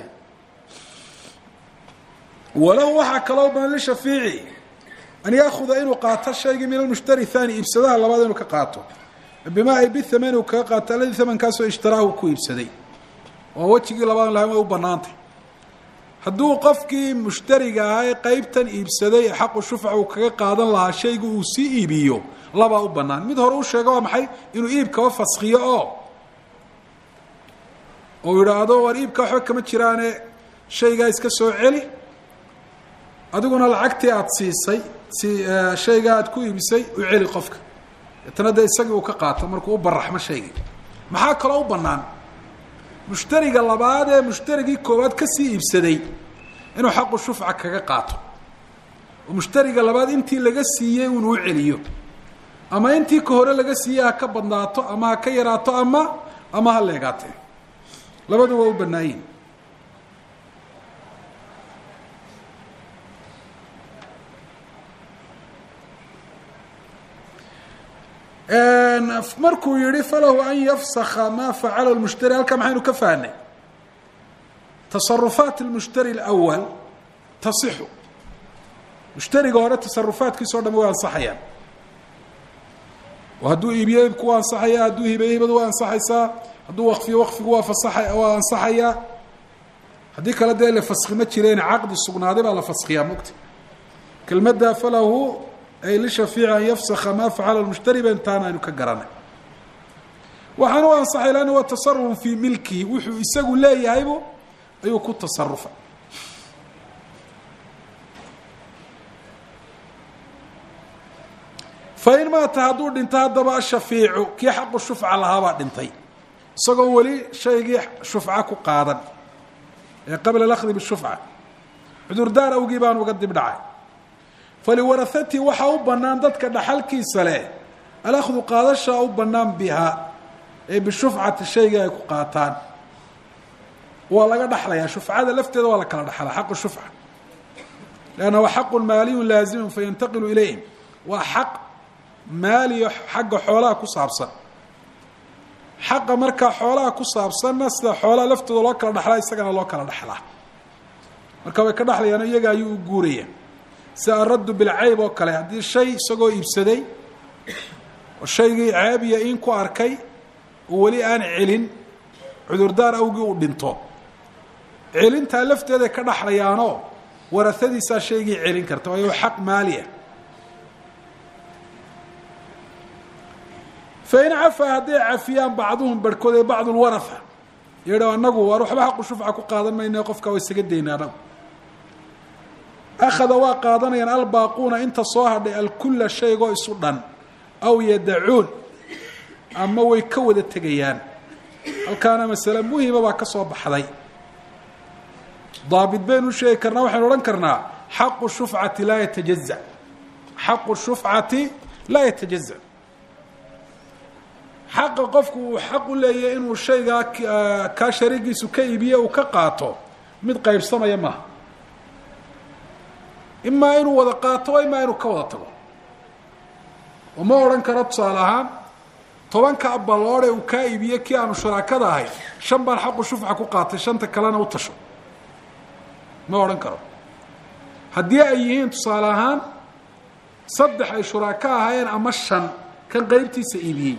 walahu waxaa kaloo badan lishafiici an yaakuda inuu qaato shaygii min almushtari thani iibsadaha labaad inuu ka qaato bimaa ay bithaman uu kaga qaato alladii thamankaasoo ishtaraahu ku iibsaday oo wejigii labaad lahayn way u banaantay hadduu qofkii mushtariga ahaa ee qeybtan iibsaday ee xaqu shufca uu kaga qaadan lahaa shaygu uu sii iibiyo labaa u banaan mid hore u sheego waa maxay inuu iibkaba faskiyo oo oo yidhaahdo war iibka waxba kama jiraane shaygaa iska soo celi adiguna lacagtii aada siisay si shaygaa aad ku iibisay u celi qofka deetana dee isagii uu ka qaato markuu u baraxmo shaygii maxaa kaloo u bannaan mushtariga labaad ee mushtarigii koowaad kasii iibsaday inuu xaqu shufca kaga qaato oo mushtariga labaad intii laga siiyey inuu u celiyo ama intii ka hore laga siiyey ha ka badnaato ama ha ka yaraato ama ama ha leegaatee labadu waa u bannaayiin markuu yihi falahu an yafsaka ma facala lmushtari halkaa maxaynu ka fahnay tasarufaat lmushtari اlأwal tasixu mushtariga hore tasarufaatkiisa o dham way ansaxayaan oo hadduu iibiyo iibku waa ansaxaya hadduu hibeyo hibadu waa ansaxaysaa hadduu waqfiyo waqfigu waa fasaxa waa ansaxayaa haddii kale dee la faski ma jireen caqdi sugnaaday baa la faskiyaa mogta kelmadda falahu ay lishafiici an yafsaka maa facala lmushtari ba intaana aynu ka garanay waxaana u ansaxay lanna waa tasarufun fii milkihi wuxuu isagu leeyahaybu ayuu ku tasarufay fain maata hadduu dhinto haddaba ashafiicu kii xaqu shufca lahaabaa dhintay isagoo weli shaygii shufca ku qaadan ee qabla alahdi bishufca cudurdaar awgii baan uga dib dhacay faliwarahatii waxaa u bannaan dadka dhaxalkiisa leh alakhdu qaadashaa u bannaan biha ee bishufcati shaygii ay ku qaataan waa laga dhaxlayaa shufcada lafteeda waa la kala dhaxlaa xaqu shufca leanna waa xaqun maaliyun laazimun fayantaqilu ilayhim waa xaq maaliyo xagga xoolaha ku saabsan xaqa markaa xoolaha ku saabsanna sida xoolaha laftooda loo kala dhaxlaa isagana loo kala dhaxlaa marka way ka dhaxlayaan iyaga ayuu u guuraya sida araddu bilcayb oo kale haddii shay isagoo iibsaday oo shaygii caabiya in ku arkay oo weli aan celin cudurdaar awgii uu dhinto celintaa lafteeday ka dhaxlayaanoo warahadiisaa shaygii celin karta waayo xaq maaliya fain cafaa hadday cafiyaan bacduhum barhkood ee bacdu lwaraha yidha anagu waar waxba xaqu shufca ku qaadan mayna qofkaa waa isaga dayna anagu akhada waa qaadanayaan albaaquuna inta soo hadhay alkula shaygoo isu dhan aw yadacuun ama way ka wada tegayaan halkaana masale muhima baa ka soo baxday daabit baynu sheegi karnaa waxaynu odhan karnaa xaqu shufcati laa yatajaza xaqu shufcati laa yatajaza xaqa qofku uu xaq u leeyahy inuu shaygaa kaa shariigiisu ka iibiye uu ka qaato mid qaybsamaya maaha imaa inuu wada qaato imaa inuu ka wada tago oo ma odhan karo tusaale ahaan tobanka abaloode uu kaa iibiye kii aanu shuraakada ahay shan baan xaqu shufca ku qaatay shanta kalena u tasho ma odhan karo haddii ay yihiin tusaale ahaan saddex ay shuraako ahaayeen ama shan kan qeybtiisa iibiyey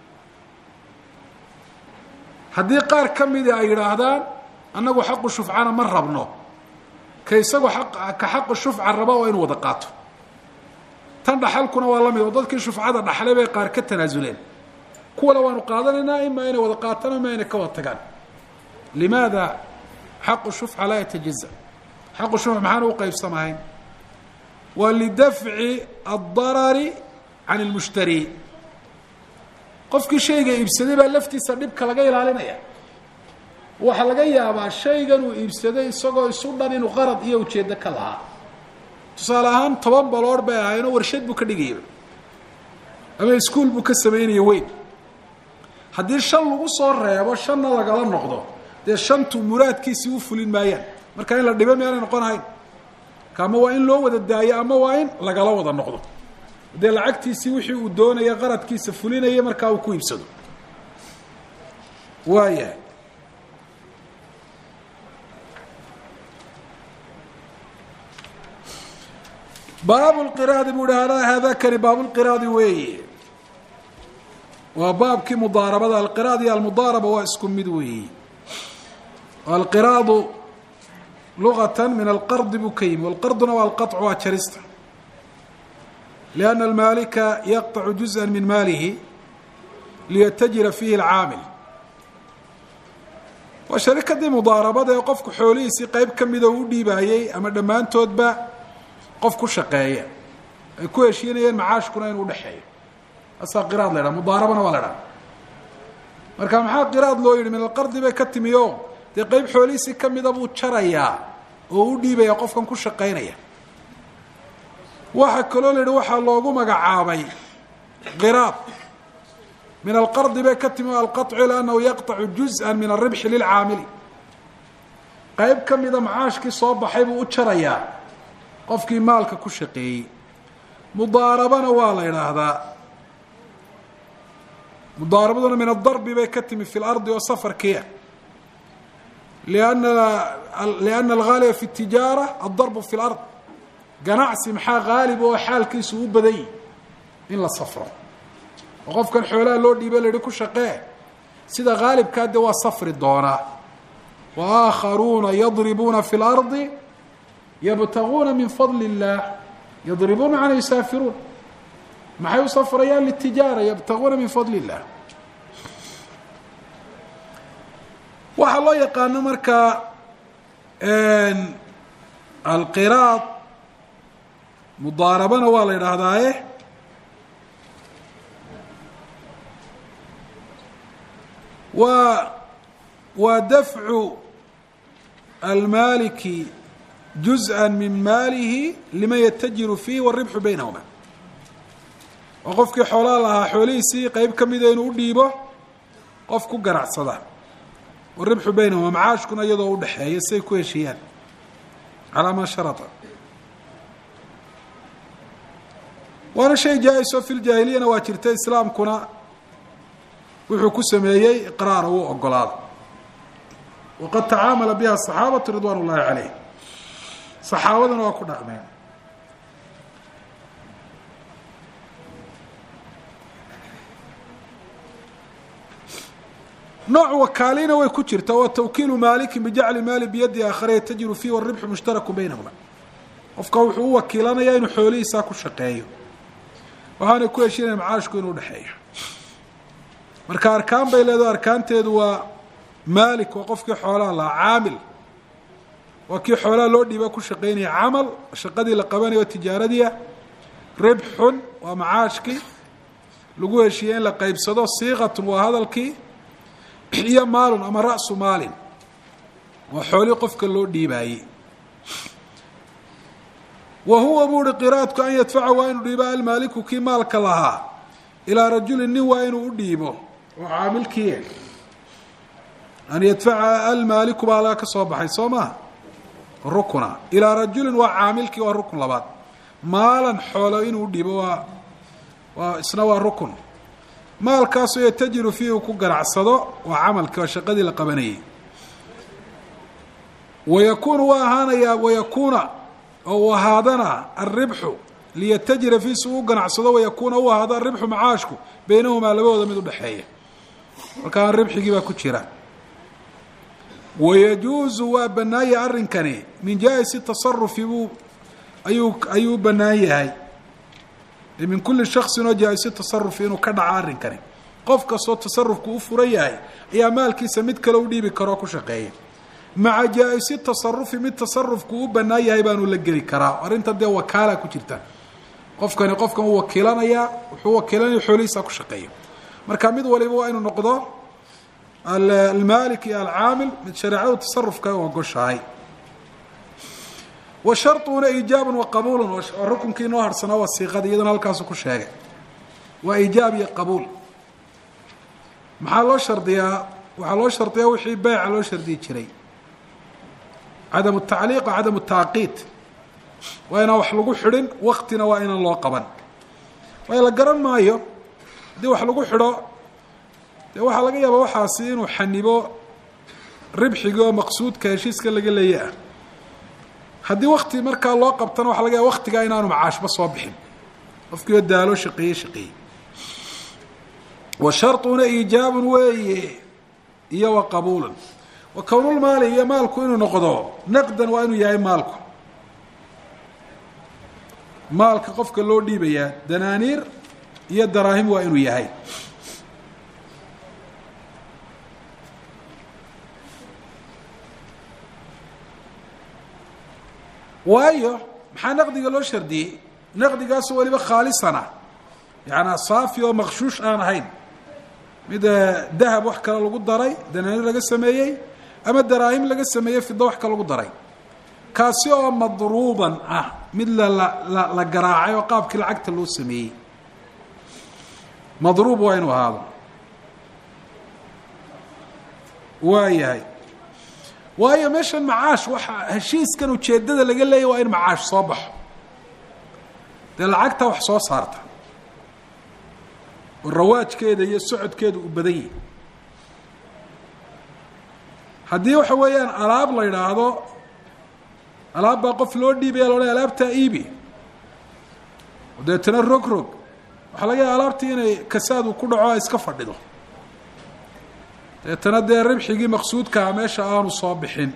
haddii qaar ka midi ay yidhaahdaan annagu xaqu shufcana ma rabno ka isagu ka xaqu shufca raba oo inu wada qaato tan dhaxalkuna waa la mid oo dadkii shufcada dhaxlay bay qaar ka tanaasuleen kuwana waanu qaadanaynaa imaa inay wada qaataan ima inay ka wada tagaan limaada xaqu shufca laa yatajaza xaqu shufca maxaana u qaybsamahayn waa lidafci addarari can ilmushtari qofkii shayga iibsaday baa laftiisa dhibka laga ilaalinaya waxaa laga yaabaa shaygan uu iibsaday isagoo isu dhan inuu qarad iyo ujeeddo ka lahaa tusaale ahaan toban baloor bay ahaynoo warshad buu ka dhigayay ama iskuol buu ka samaynaya weyn haddii shan lagu soo reebo shanna lagala noqdo dee shantu muraadkiisii u fulin maayaan marka in la dhibo miyaanay noqon ahayn ka ama waa in loo wada daayo ama waa in lagala wada noqdo dee lacagtiisii wixii uu doonaya qaradkiisa fulinaya markaa uu ku iibsado waayahay baabu lqiraadi buu hi haadakani baabulqiraadi weeye waa baabkii mudaarabada alqiraad iyo almudaaraba waa isku mid weeye alqiraadu lugatan min alqardi buu ka yimi walqarduna waa alqaطcu waa jarista lianna almaalika yaqطacu juzءa min maalihi liyatajira fiihi alcaamil waa sharikadii mudaarabada ee qofku xoolihiisii qeyb ka mida u dhiibaayey ama dhammaantoodba qof ku shaqeeya ay ku heshiinayeen macaashkuna inuu udhexeeyo asaa qiraad la ydhaha mudaarabana waa la dhaha marka maxaa qiraad loo yidhi min alqardi bay ka timi o dee qeyb xoolihiisii ka mida buu jarayaa oo u dhiibaya qofkan ku shaqaynaya waxaa kaloo la yidhi waxaa loogu magacaabay qiraad min alqardi bay ka timi o alqaطcu liannahu yaqطacu juzءa min alribxi lilcaamili qeyb ka mida macaashkii soo baxay buu u jarayaa qofkii maalka ku shaqeeyey mudaarabana waa la idhaahdaa mudaarabaduna min adarbi bay ka timi fi lardi oo safarkiia lianna lianna algaaliba fi tijaara addarbu fi lard ganacsi maxaa haalib oo xaalkiisu u badanyih in la safro oo qofkan xoolaha loo dhiiba la yihi ku shaqee sida haalibkaa de waa safri doonaa wa aakharuuna yadribuuna fi lardi ybtaguuna min fadl الlah yadribuuna can yusaafiruun maxay u safrayaan litijaara ybtaguuna min fadl الlah waxaa loo yaqaano markaa alqiraad mudaarabana waa la idhaahdaaye wa waa dafcu almaaliki juzءa min maalihi liman yatajiru fiih wاribxu baynahuma oo qofkii xoolaa lahaa xoolihiisii qeyb ka mida inuu u dhiibo qof ku ganacsada waribxu baynahuma macaashkuna iyadoo udhexeeya siay ku heshiiyaan calaa maa sharata waana shay jaa-iso fi ljaahiliyana waa jirta islaamkuna wuxuu ku sameeyey iqraara wuu ogolaada waqad tacaamala biha asaxaabatu ridwaan ullahi caleyh saxaabaduna waa ku dhaqmeen nooc wakaalina way ku jirta wa tawkiilu maalikin bijacli maali biyadi aakhara yatajiru fiih waribxu mushtaraku baynahuma qofka wuxuu u wakiilanayaa inuu xoolihiisaa ku shaqeeyo waxaana ku heshinaya macaashku inuu dhexeeyo marka arkaan bay leedaho arkaanteedu waa maalik waa qofkii xoolaha lahaa caamil waa kii xoolaha loo dhiiba ku shaqeynaya camal shaqadii la qabanayo tijaaradiia ribxun waa macaashkii lagu heshiiyey in la qeybsado siiqatun waa hadalkii iyo maalun ama ra'su maalin waa xoolii qofka loo dhiibaayey wa huwa buu uhi qiraadku an yadfaca waa inuu dhiibo almaaliku kii maalka lahaa ilaa rajulin nin waa inuu u dhiibo oo caamilkii an yadfaca almaaliku baa laga ka soo baxay soo maha rukuna ilaa rajulin waa caamilkii waa rukun labaad maalan xoolo inuu udhiibo waa waa isna waa rukun maalkaasoo yatajiru fiihi uu ku ganacsado waa camalkii waa shaqadii la qabanayay wayakuunu waa ahaanayaa wayakuuna oo uu ahaadana alribxu liyatajira fii si uu ganacsado wayakuuna u ahaado aribxu macaashku beynahumaa labadooda mid udhexeeya markaa ribxigii baa ku jira wayajuuzu waa bannaanya arrinkani min jaa-isi tasarufi buu ayuu ayuu u bannaan yahay min kuli shaksin oo jaa-isi tasarufi inuu ka dhaco arrinkani qof kastoo tasarufku u furan yahay ayaa maalkiisa mid kale u dhiibi karoo ku shaqeeya maca jaa-isi tasarufi mid tasarufku u bannaan yahay baanu la geli karaa arrinta dee wakaala ku jirta qofkani qofkan uu wakiilanayaa wuxuu wakiilanaya xoolihiisa ku shaqeeya marka mid waliba waa inuu noqdo almaalik iyo alcaamil mid shareecadu tasarufka u ogoshahay wa sharطuna iijaab wa qabuul rukunkii inoo harsanaa waa siiqada iyadana halkaasu ku sheegay waa iijaab iyo qabuul maxaa loo shardiyaa waxaa loo shardiyaa wixii beyca loo shardiyi jiray cadam tacliiq cadam taaqiid waa inaan wax lagu xidhin waktina waa inaan loo qaban waayo la garan maayo haddii wax lagu xidho dee waxaa laga yaaba waxaasi inuu xanibo ribxigii oo maqsuudka heshiiska laga leeya ah haddii wakti markaa loo qabtana waxa laga yaaba waktigaa inaanu macaashba soo bixin qofkiioo daalo shaqeeye shaqeeye wa sharطuna iijaabun weeye iyo wa qabuulan wa kownulmaali iyo maalku inuu noqdo naqdan waa inuu yahay maalku maalka qofka loo dhiibayaa danaaniir iyo daraahim waa inuu yahay waayo maxaa naqdiga loo shardiyey naqdigaasoo weliba khaalisana yaani saafi oo maqshuush aan ahayn mid dahab wax kale lagu daray danaaniir laga sameeyey ama daraahim laga sameeyey fido wax kale lagu daray kaasi oo madruuban ah mid lala la garaacay oo qaabkii lacagta loo sameeyey madruub waa inuu ahaado waa yahay waayo meeshan macaash waxa heshiiskan ujeeddada laga leeyahy waa in macaash soo baxo dee lacagta wax soo saarta oo rawaajkeeda iyo socodkeeda uu badan yahi haddii waxa weeyaan alaab la idhaahdo alaab baa qof loo dhiibaya loodhan alaabtaa iibi deetana rog rog waxaa laga yaaba alaabtii inay kasaad uu ku dhaco a iska fadhido deetana dee ribxigii maqsuudkaa meesha aanu soo bixin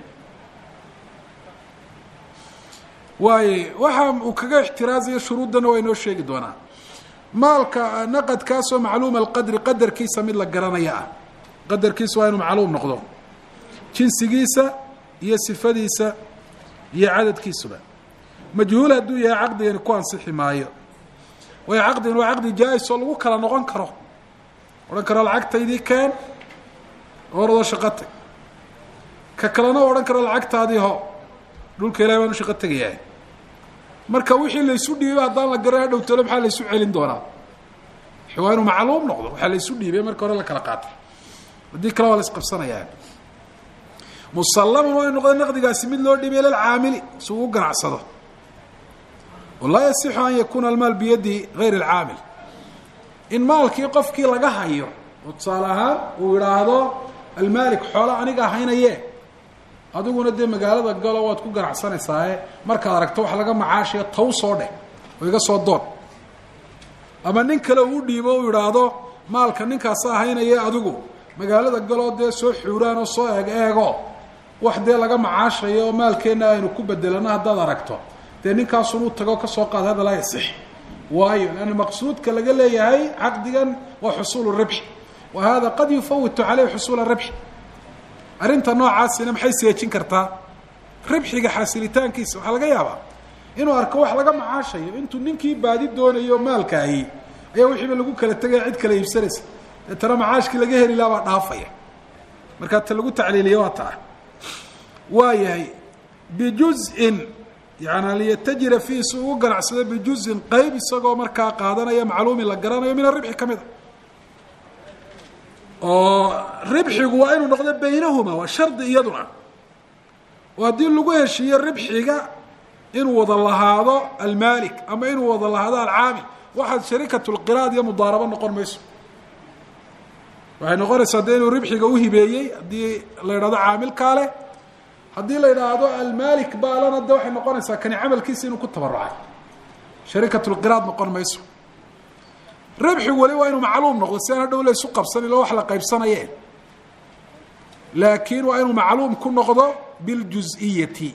waaye waxa uu kaga ixtiraazayo shuruuddana waa inoo sheegi doonaa maalka naqadkaasoo macluuma alqadri qadarkiisa mid la garanaya ah qadarkiisa waa inuu macluum noqdo jinsigiisa iyo sifadiisa iyo cadadkiisuba majhuul hadduu yahay caqdigani ku ansixi maayo waayo caqdigan waa caqdi jaa-is oo lagu kala noqon karo odhan karo lacagtaydii keen oradoo shaqo tag ka kalena odhan karo lacagtaadii ho dhulka ilahi baan u shaqo tegayaa marka wixii laysu dhiibay haddaan la garan hadhow talo maxaa laysu celin doonaa waa inuu macluum noqdo waxaa laysu dhiibay marka hore la kala qaatay haddii kale waa la isqabsanayaa musallaman waa inu noqdo naqdigaasi mid loo dhiibay lilcaamili si uu u ganacsado walaa yasixu an yakuuna almaal biyadi gayr alcaamil in maalkii qofkii laga hayo oo tusaale ahaan uu idhaahdo almaalik xoola aniga haynaye adiguna dee magaalada galo waad ku ganacsanaysaa markaad aragto wax laga macaashayo taw soo dheh oo iga soo doon ama nin kale uu dhiibo u idhaahdo maalka ninkaasa haynaye adigu magaalada galoo dee soo xuuraan oo soo eeg eego wax dee laga macaashayo oo maalkeenna aynu ku bedelano haddaad aragto dee ninkaasunuu tago kasoo qaad hada laa yasix waayo lanna maqsuudka laga leeyahay caqdigan waa xusuulu ribxi wa hada qad yufawitu caleyhi xusuula ribxi arrinta noocaasina maxay seejin kartaa ribxiga xasilitaankiisa waxaa laga yaabaa inuu arko wax laga macaashayo intuu ninkii baadi doonayo maalkaahi ayaa wixiiba lagu kala tegaya cid kala iibsanaysa deetana macaashkii laga heli laha baa dhaafaya markaa ta lagu tacliiliya waa taa waa yahay bijuzin yaani liyatajira fiihi si ugu ganacsado bijuzin qeyb isagoo markaa qaadanaya macluumin la garanayo min aribxi ka mid a oo ribxigu waa inuu noqdo baynahuma waa shardi iyaduna oo haddii lagu heshiiyo ribxiga inuu wada lahaado almaalik ama inuu wada lahaado alcaamil waxaad sharikatu lqiraad iyo mudaarabo noqon mayso waxay noqonaysaa dee inuu ribxiga uhibeeyey haddii la yidhahdo caamilkaa leh haddii la yidhaahdo almaalik baalana de waxay noqonaysaa kani camalkiisa inuu ku tabarucay sharikatu lqiraad noqon mayso ribxigu wali waa inuu macluum noqdo si aan hadhow la isu qabsan ilo wax la qaybsanaye laakiin waa inuu macluum ku noqdo biljuz'iyati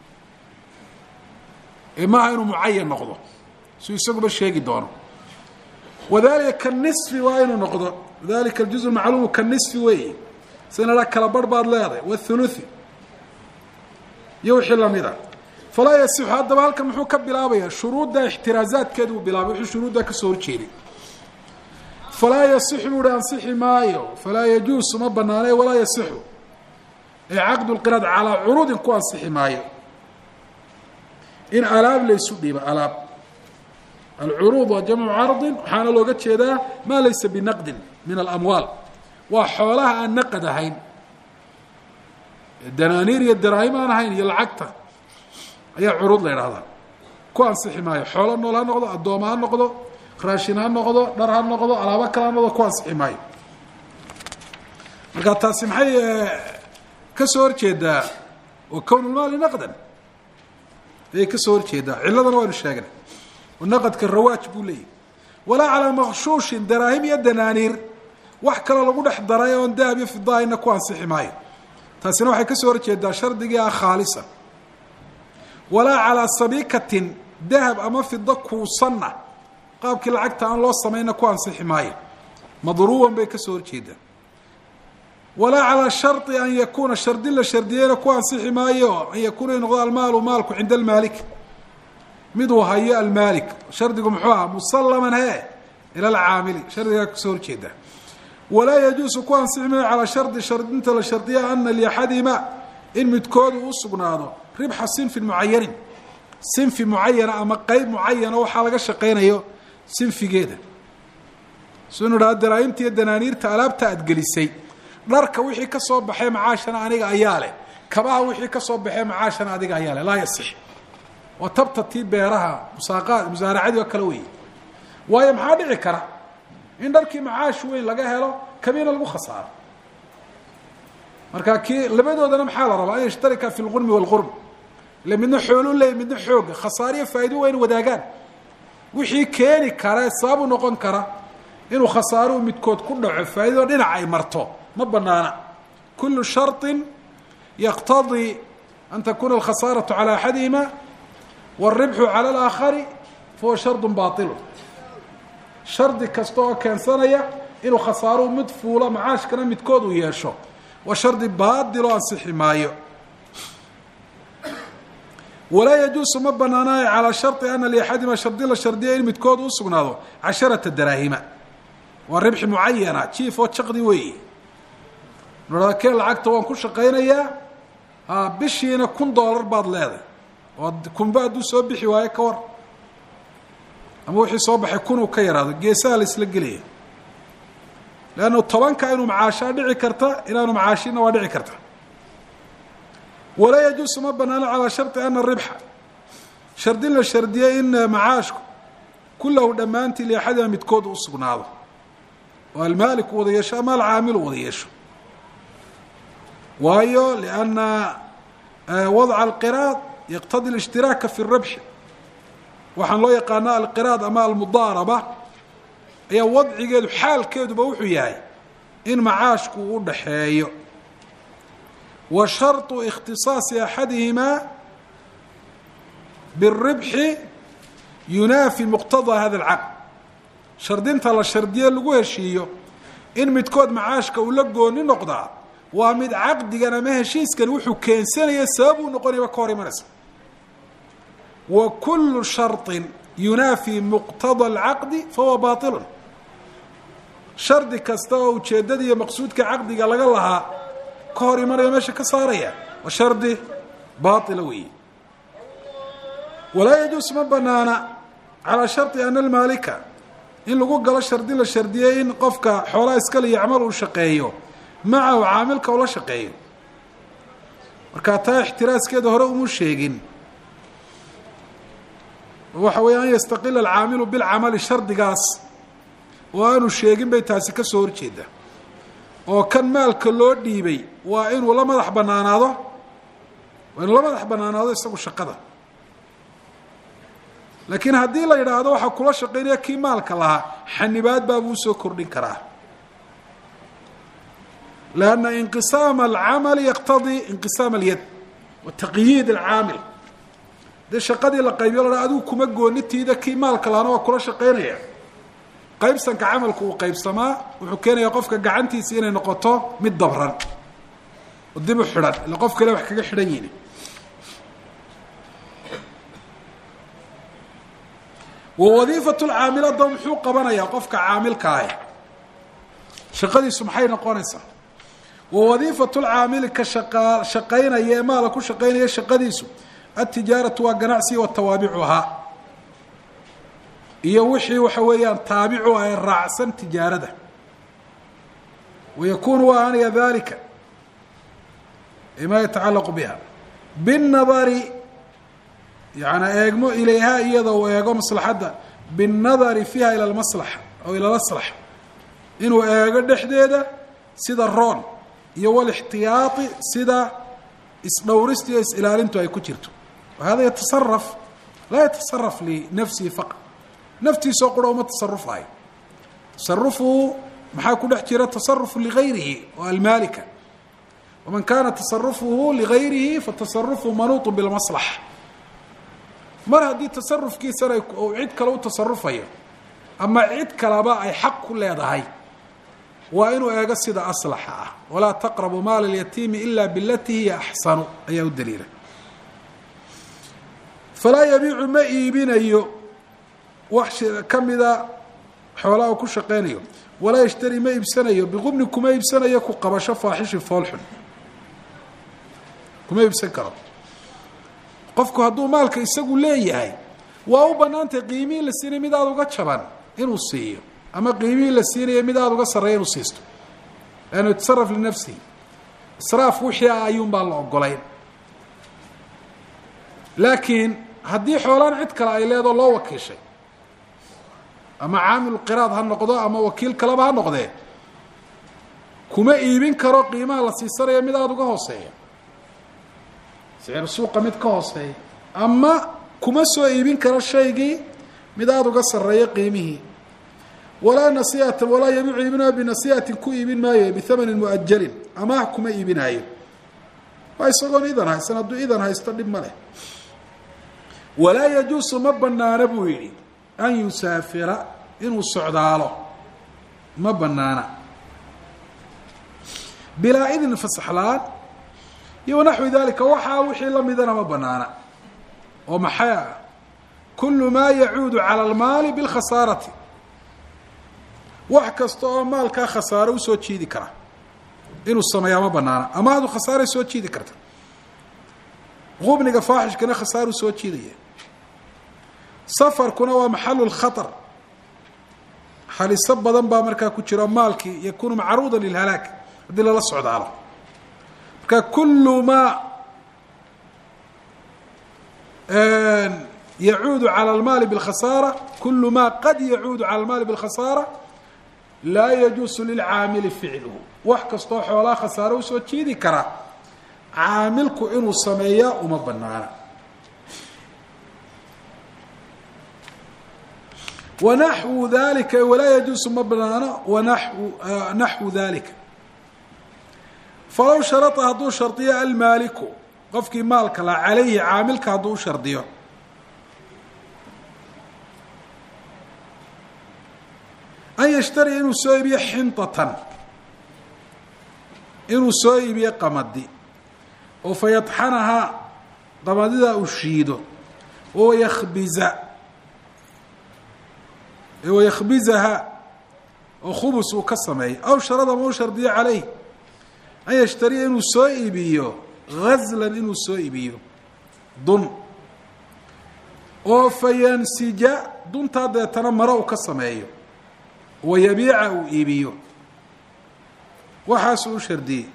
maaha inuu mucayan noqdo siu isaguba sheegi doono wadalika kanisfi waa inuu noqdo dalika aljuz macluumu kanisfi weeye sinadha kala barh baad leedahay wathuluthi iyo wixii lamida falaa yasixu haddaba halkan muxuu ka bilaabaya shuruudda ixtiraazaadkeeda uu bilaabay wuxuu shuruuddaa kasoo horjeeday falaa yasixu buu hi ansixi maayo falaa yajuusu ma banaane walaa yasixu ee caqdu lqiraad calaa curuudin ku ansixi maayo in alaab laysu dhiibo alaab alcuruud waa jamcu cardin waxaana looga jeedaa maa laysa binaqdin min alamwaal waa xoolaha aan naqad ahayn danaaniir iyo daraahim aan ahayn iyo lacagta ayaa curuud la idhahdaa ku ansixi maayo xoolo nool ha noqdo addooma ha noqdo raashin ha noqdo dhar ha noqdo alaabo kale ha noqdo ku ansixi maayo marka taasi maxay ka soo horjeedaa wa kownulmaali naqdan ayay ka soo horjeedaa ciladana waynu sheegnay oo naqadka rawaaj buu leeyahy walaa calaa makshuushin daraahim iyo danaaniir wax kale lagu dhex daray oon dahab iyo fidaahayna ku ansixi maayo taasina waxay ka soo horjeedaa shardigii ah khaalisa walaa calaa sabiikatin dahab ama fido kuusanna qaabkii lacagta aan loo samayna ku ansixi maayo madruuban bay ka soo horjeedaa walaa calaa shari an yakuuna shardi la shardiyeyna ku ansixi maayo an yakuuna noqdo almaalu maalku cinda almaalik miduu hayo almaalik shardigu muxuu ahaa musallaman he ila alcaamili shardigaa kasoo horjeedaa walaa yajuusu ku ansixi maayo calaa shardi shardinta la shardiya ana liaxadihima in midkoodu u sugnaado ribxa sinfin mucayanin sinfi mucayana ama qeyb mucayana waxaa laga shaqaynayo sinfigeeda sinu dhaha daraahimta iyo danaaniirta alaabta aad gelisay dharka wixii ka soo baxay macaashana aniga ayaa leh kabaha wixii ka soo baxay macaashana adiga ayaa leh laa yasix waa tabta tii beeraha musaaqaad musaaracadii oo kale weeye waayo maxaa dhici kara in dharkii macaash weyn laga helo kabiina lagu khasaaro marka kii labadoodana maxaa la rabaa an yashtarika fi lqurmi waalqurb ile midna xoolu leey midna xooga khasaariyo faa'ido waa in wadaagaan wixii keeni kara sababu noqon kara inuu khasaaruhu midkood ku dhaco faa'iidado dhinac ay marto ma banaana kulu sharطi yaqtadii an takuna alkhasaaraةu calى axadihima wاlribxu calى اlaakhari fahuwa shardu baطilu shardi kasta oo keensanaya inuu khasaaruhu mid fuulo macaashkana midkood uu yeesho waa shardi baadiloo ansixi maayo walaa yajuusu ma banaanayo calaa shari ana liaxadima shardi la shardiya in midkood u sugnaado casharata daraahima waa ribxi mucayana jiif oo jaqdi weeye nodhada keen lacagta waan ku shaqaynayaa a bishiina kun dollar baad leeday oo kunba hadduu soo bixi waayo ka war ama wixii soo baxay kunuu ka yaraado geesaha la isla gelaya leannu tobanka inuu macaashaa dhici karta inaanu macaashina waa dhici karta walaa yajuusu ma banaano calaa sharطi ana ribxa shardin la shardiyey in macaashku kulahu dhammaantii liaxadima midkood u sugnaado oo almaaliku wada yeesho ama alcaamilu wada yeesho waayo lianna wadca alqiraad yaqtadi اlishtiraaka fi الrabxi waxaan loo yaqaana alqiraad ama almudaaraba ayaa wadcigeedu xaalkeeduba wuxuu yahay in macaashku u dhaxeeyo wa sharطu اkhtiصaasi axadihimaa biالribxi yunaafi muqtadaa hada اlcaqd shardinta la shardiye lagu heshiiyo in midkood macaashka uu la gooni noqdaa waa mid caqdigan ama heshiiskan wuxuu keensanaya sabab uu noqonayaba ka hor imanaysa wa kulu sharطi yunaafi muqtada اlcaqdi fahuwa baطilu shardi kasta oo ujeeddada iyo maqsuudka caqdiga laga lahaa ka hor imanaya meesha ka saaraya waa shardi baaila weeye walaa yajuus ma banaana calaa sharطi ana almaalika in lagu galo shardi la shardiyey in qofka xoolaha iskale yacmal uu shaqeeyo macahu caamilka ula shaqeeyo markaa taa ixtiraaskeeda hore umu sheegin waxa weeye an yastaqila alcaamilu bilcamali shardigaas oo aanu sheegin bay taasi ka soo horjeeda oo kan maalka loo dhiibay waa inuu la madax banaanaado waa inuu la madax banaanaado isagu shaqada laakiin haddii la yidhaahdo waxaa kula shaqaynaya kii maalka lahaa xanibaad baabuu usoo kordhin karaa lanna inqisaama alcamali yaqtadii inqisaam alyad wa taqyiid alcaamil dee shaqadii la qaybiyo la adigu kuma goonitiida kii maalka lahaana waa kula shaqaynaya qaybsanka camalku uu qaybsamaa wuxuu keenayaa qofka gacantiisa inay noqoto mid dabran oo dib u xidhan ila qof kale wax kaga xidhan yihin wa wadiifatu lcaamil adaba muxuu qabanayaa qofka caamilka ah shaqadiisu maxay noqonaysaa wa wadiifatu lcaamili ka shaqa shaqaynaya ee maala ku shaqaynaya shaqadiisu altijaaratu waa ganacsiga wa tawaabicuhaa iyo wixii waxa weeyaan taabicu ay raacsan tijaarada wayakunu waa anaya dalika ma yatacalaqu biha binnadari yaani eegmo ilayha iyada uu eego maslaxadda binnadari fiiha ila lmaslaxa aw ila laslax inuu eego dhexdeeda sida roon iyo walixtiyaai sida isdhowrista iyo is-ilaalintu ay ku jirto wahada yatasaraf laa yatasaraf linafsihi faqad naftiisoo qura uma tasarufayo tasarufu maxaa ku dhex jira tasarufu ligayrihi oo almaalika waman kana tasarufuhu ligayrihi fatasarufu manuuط bilmaslaxa mar haddii tasarufkiisana uu cid kale u tasarufayo ama cid kaleba ay xaq ku leedahay waa inuu eego sida aslaxa ah walaa taqrabu maala اlyatiimi ila bilati hiya axsanu ayaa u daliila falaa yabiicu ma iibinayo wax kamida xoolaha u ku shaqaynayo walaa yashtari ma iibsanayo biqubni kuma iibsanayo ku qabasho faaxishin foolxun kuma iibsan karo qofku hadduu maalka isagu leeyahay waa u banaantay qiimihii la siinay mid aada uga jaban inuu siiyo ama qiimihii la siinaya mid aada uga sarreeya inuu siisto lannu yatasaraf linafsihi israaf wixii ah ayuun baan la ogolayn laakiin haddii xoolaan cid kale ay leedoo loo wakiishay ama caamilu qiraad ha noqdo ama wakiil kaleba ha noqdee kuma iibin karo qiimaha la siisanaya mid aada uga hooseeya sicir suuqa mid ka hooseeya ama kuma soo iibin karo shaygii mid aada uga sarreeya qiimihii walaa nasihatan walaa yabiicu iibinayo binasihatin ku iibin maayo bihamanin muajalin amaah kuma iibinaayo waa isagoon idan haysan hadduu idan haysto dhib ma leh walaa yajuusu ma banaana buu yidhi an yusaafira inuu socdaalo ma banaana bilaa idin fasaxlaan iyo wanaxwi dalika waxaa wixii lamidana ma banaana oo maxay ah kulu maa yacuudu cala almaali bilkhasaarati wax kasta oo maalkaa khasaaro usoo jiidi kara inuu sameeyaa ma banaana amaahdu khasaaray soo jiidi karta qubniga faaxishkana khasaaruu soo jiidaya safarkuna waa maxalu lkhatar haliso badan baa markaa ku jiro maalkii yakunu macruuda lilhalaag haddii lala socdaalo marka kulu maa yacuudu calى اlmaali bاlkhasaara kulu ma qad yacuudu calى اlmaali bاlkhasaara laa yajuusu lilcaamili ficluhu wax kastoo xoolaha khasaaro usoo jiidi kara caamilku inuu sameeyaa uma banaana wanaxwu dalika walaa yajuusu ma banaano wanaxwu naxwu dalika falow sharata hadduu shardiyo almaaliku qofkii maalka la calayhi caamilka hadduu u shardiyo an yashtariya inuu soo iibiyo xintatan inuu soo iibiyo qamadi oo fa yadxanahaa qamadidaa uu shiido oo yakbiza wayakhbizaha oo khubus uu ka sameeyo aw sharada ma u shardiyo calayh an yashtariya inuu soo iibiyo gazlan inuu soo iibiyo dun oo fa yansija duntaa deetana maro uu ka sameeyo wayabiica uu iibiyo waxaasuu u shardiyey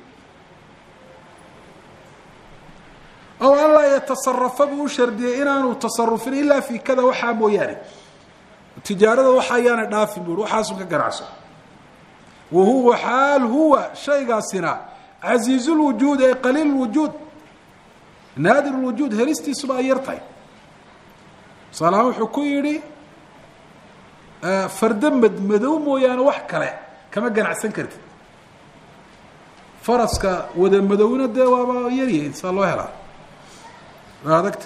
aw an laa yatasarafa buu u shardiyey inaanu tasarufin ilaa fi kada waxaa mooyaane tijaarada waxa ayaana dhaafin bu waxaasun ka ganacso wa huwa xaal huwa shaygaasina casiizu lwujuud ay qaliil lwujuud naadir lwujuud helistiisuba ay yar tahay tusaalahaan wuxuu ku yidhi fardo madmadow mooyaane wax kale kama ganacsan kartid faraska wada madowna dee waaba yaryahin saa loo helaa waa adagta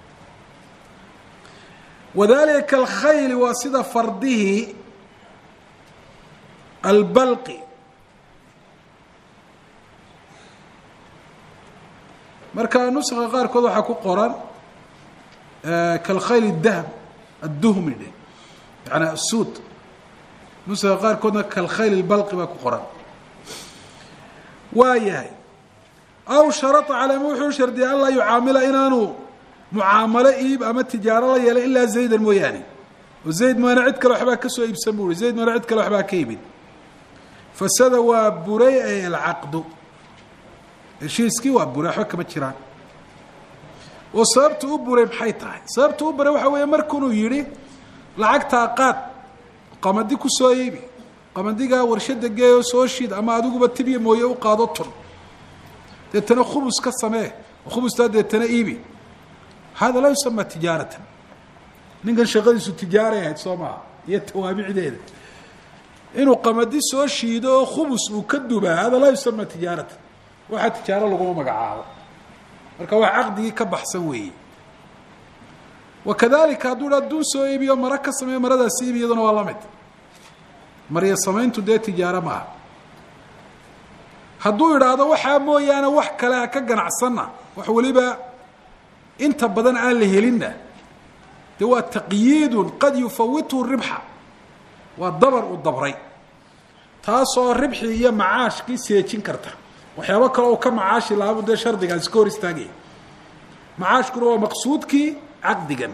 wadalika kalkhayli waa sida fardihii albalqi marka nuska qaarkood waxaa ku qoran kalkhayl dahb adduhmi dhe yani asuud nuska qaarkoodna kalkhayl اbalqi baa ku qoran waa yahay aw sharطa calama wuxuu shardiyay an laa yucaamila inaanu mucaamalo iib ama tijaaro la yeelay ilaa zaydan mooyaane oo zayd maana cid kale waxbaa kasoo iibsan bu ui zayd maana cid kale waxbaa ka iibin fasada waa buray ay alcaqdu heshiiskii waa buray waxba kama jiraan oo sababta u buray maxay tahay sababta u buray waxa weeye markunuu yidhi lacagtaa qaad qamadi ku soo iibi qamadigaa warshada geeyo soo shiid ama adiguba tibya mooye u qaado tun deetana khubus ka samee khubustaa deetana iibi hada laa yusama tijaaratan ninkan shaqadiisu tijaaray ahayd soo maha iyo tawaabicdeeda inuu qamadi soo shiido oo khubus uu ka dubaa hada laa yusama tijaaratan waxaa tijaaro laguma magacaabo marka wax caqdigii ka baxsan weeye wakadalika hadduu dhaa dun soo iibiyo mara ka sameeyo maradaasi iibi iyaduna waa la mid marya samayntu dee tijaaro maaha hadduu idhaahdo waxaa mooyaane wax kale ha ka ganacsanna wax weliba inta badan aan la helinna dee waa taqyiidun qad yufawithu ribxa waa dabar uu dabray taasoo ribxi iyo macaashkii seejin karta waxyaabo kale oo ka macaashi lahaabu dee shardigaasi ka hor istaagaya macaashkuna waa maqsuudkii caqdigan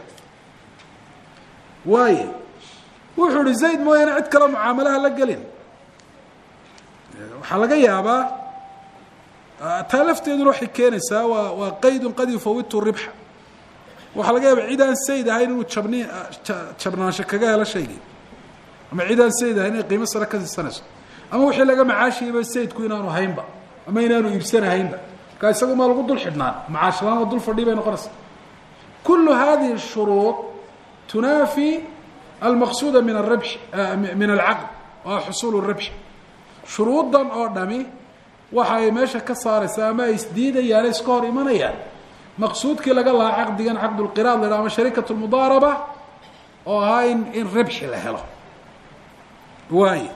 waaye wuxuu ihi zayd mooyaane cid kale mucaamalaha la gelin waxaa laga yaabaa taa lafteeduna waxay keenaysaa waa waa qaydun qad yufawitu ribxa waxaa laga yaaba cid aan sayd ahayn inuu jabni jabnaansho kaga helo shaygii ama cid aan sayd ahayn inay qiimo sare ka siisanayso ama wixii laga macaashiyaba saydku inaanu haynba ama inaanu iibsanahaynba markaa isaga maa lagu dul xidhnaan macaashlaan oo dul fadhii bay noqonaysaa kulu hadihi shuruud tunaafi almaqsuuda min aribx min alcaqd waa xusuul ribx shuruudan oo dhami waxa ay meesha ka saaraysaa ama ay isdiidayaan iska hor imanayaan maqsuudkii laga lahaa caqdigan caqdulqiraad la ama shariikat lmudaaraba oo ahaa in in ribxi la helo waay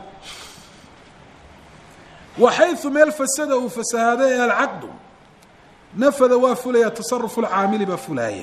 waxayu meel fasada uu fasahaaday ee alcaqdu nafada waa fulaya tasarufu lcaamili baa fulaaya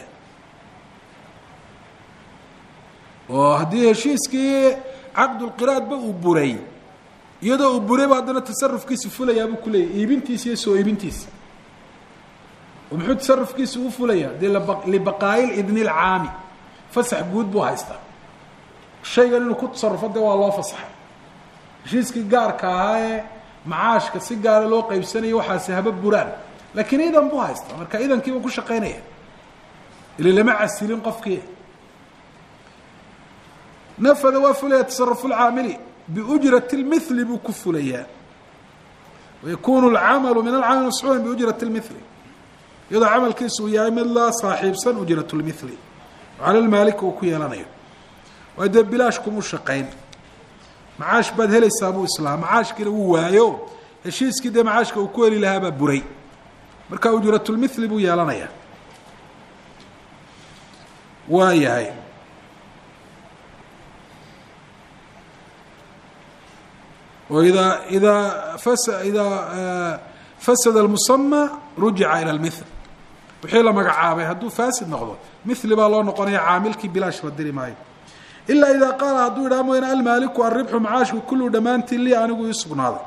oo haddii heshiiskii caqdulqiraadba uu buray iyadoo uu burayba haddana tasarufkiisi fulayaa buu kuleeyahy iibintiisi iyo soo iibintiisi oo muxuu tasarufkiisi u fulayaa dee libaqaayil idni lcaami fasax guud buu haystaa shaygan inuu ku tasarufo dee waa loo fasaxay heshiiskii gaarka ahaa ee macaashka si gaara loo qaybsanayo waxaasi haba buraan laakiin idan buu haystaa marka idankiibuu ku shaqaynaya ili lama casilin qofkii nafada waa fulaya tasarufu lcaamili biujrati lmithli buu ku fulayaa wayakunu lcamalu min alcamali mascuulan biujrati lmithli iyadoo camalkiisu uu yahay mid la saaxiibsan ujrat lmithli cala lmaalik uu ku yeelanayo waa dee bilaash kumu shaqayn macaash baad helaysaa buu islaam macaashkiina wuu waayo heshiiskii dee macaashka uu ku heli lahaa baa buray marka ujratulmithli buu yeelanayaa waa yahay oo idaa idaa fas idaa fasada almusama rujica ila lmithl wixii la magacaabay hadduu faasid noqdo mithli baa loo noqonaya caamilkii bilaash la diri maayo ilaa idaa qaala hadduu yidhaha mooyane almaaliku alribxu macaashku kullu dhammaantii lii anigu ii sugnaaday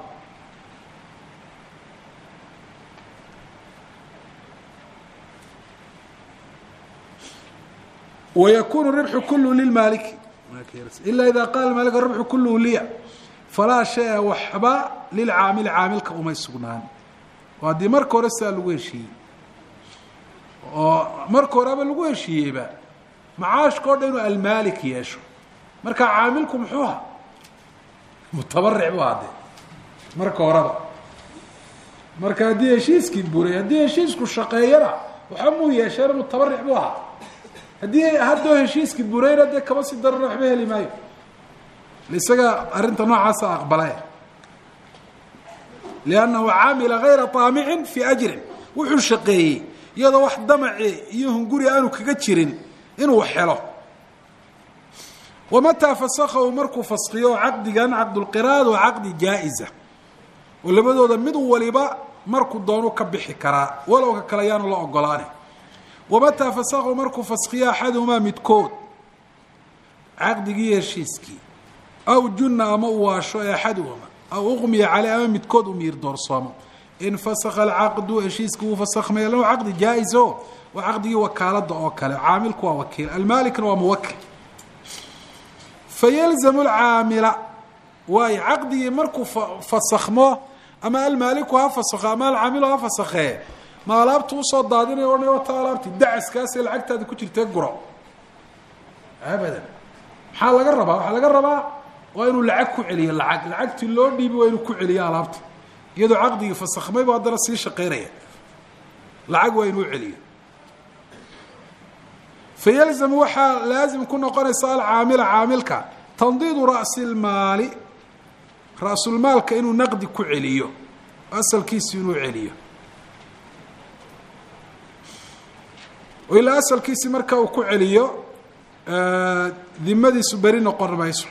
wykun ribxu kullu lilmaaliki ila ida qaala maalik ribxu kulluhu liya falaa shaya waxba lilcaamili caamilka umay sugnaan oo haddii marka hore sidaa lagu heshiiyey oo marka horeba lagu heshiiyeyba macaashka o dhan inuu almaalik yeesho marka caamilku muxuu aha mutabaric bu hadee marka horeba marka haddii heshiiskii buray haddii heshiisku shaqeeyana waxa muu yeesheen mutabaric bu ahaa haddii haddoo heshiiskii burayna dee kama sii darana waxba heli maayo isaga arrinta noocaasa aqbalay liannahu camila gayra taamicin fii ajrin wuxuu shaqeeyey iyadoo wax damaci iyo hunguri aanu kaga jirin inuu helo wamataa fasakahu markuu faskiyo caqdigan caqdulqiraad waa caqdi jaa-iza oo labadooda mid waliba markuu doonu ka bixi karaa walow ka kale yaanu la ogolaane wamataa fasakahu markuu faskiyo axaduhumaa midkood caqdigii heshiiskii aw junna ama u waasho ee axaduhuma aw uqmiya caley ama midkood u miir doorsoomo infasakha alcaqdu heshiiskii wuu fasakhmaya lahu caqdi jaa-is o waa caqdigii wakaalada oo kale caamilku waa wakiil almaalikna waa muwakil fayalzamu lcaamila waayo caqdigii markuu fasakhmo ama almaaliku ha fasakho ama alcaamilu ha fasakhee ma alaabtu usoo daadinaya odhanay wata alaabti dacaskaasee lacagtaada ku jirtee guro abadan maxaa laga rabaa waxaa laga rabaa waa inuu lacag ku celiyo lacag lacagtii loo dhiibi waa inuu ku celiyo alaabta iyadoo caqdigii fasakhmayba haddana sii shaqeynaya lacag waa inuu celiyo fayalzamu waxaa laazim ku noqonaysa alcaamila caamilka tandiidu ra'si lmaali ra-sulmaalka inuu naqdi ku celiyo asalkiisi inuu celiyo oo ilaa asalkiisi marka uu ku celiyo dimadiisu beri noqon mayso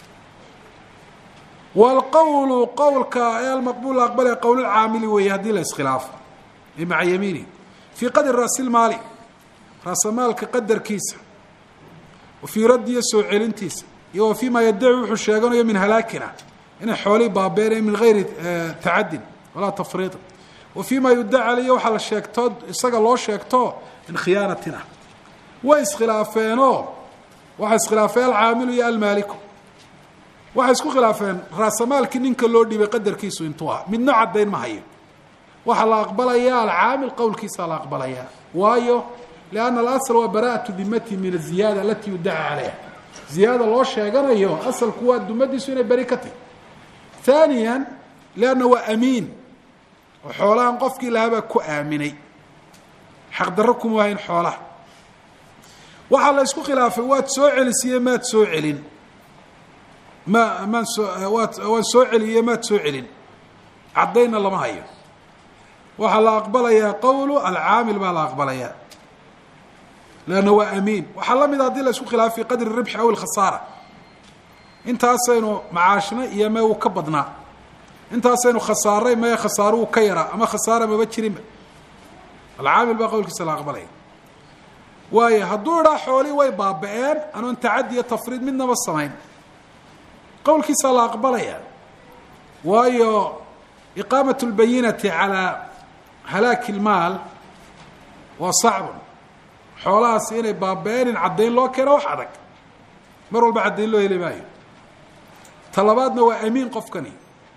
wاlqowlu qowlka ee almaqbul aqbale qowlulcaamili weeye haddii la iskhilaafo ay maca yamiini fii qadri raasilmaali raasamaalka qadarkiisa wa fii raddiyo soo celintiisa iyo wa fii ma yadaci wuxuu sheeganayo min halaakina inay xoolihii baabeenayo min gayri tacadin walaa tafriiطin wa fii ma yudaca aliyo waxaa la sheegto isaga loo sheegto min khiyaanatin ah way iskhilaafeenoo waxaa iskhilaafeen alcaamilu iyo almaaliku waxay isku khilaafeen raasamaalkii ninka loo dhiibay qadarkiisu intuu ah midno caddayn ma hayo waxaa la aqbalayaa alcaamil qowlkiisaa la aqbalayaa waayo lianna alasl waa bara'atu dimati min aziyaada alatii yudaca calayha ziyaada loo sheeganayo asalku waa dumadiisu inay beri ka tahy haaniya lianna waa amiin oo xoolahan qofkii lahaabaa ku aaminay xaqdarro kuma wahayn xoolaha waxaa la isku khilaafay waad soo celisiye maad soo celin ma maan soo waad waan soo celiye maad soo celin caddaynna lama hayo waxaa la aqbalayaa qowlu alcaamil baa la aqbalayaa leanna waa amiin waxaa la mida haddii la isku khilaafay qadri ribxi aw ilkhasaara intaasaynu macaashna iyo mee uu ka badnaa intaasaynu khasaaray mee khasaaro uu ka yaraa ama khasaara maba jirinba alcaamil baa qowlkiisa la aqbalaya waayo hadduu idhaa xoolihii way baaba-een anoon tacadi iyo tafriid midnaba samayn qowlkiisaa la aqbalaya waayo iqaamat اlbayinati calaa halaaki اlmaal waa sacbun xoolahaasi inay baaba-een in caddayn loo keeno wax adag mar walba caddayn loo heli maayo ta labaadna waa amiin qofkani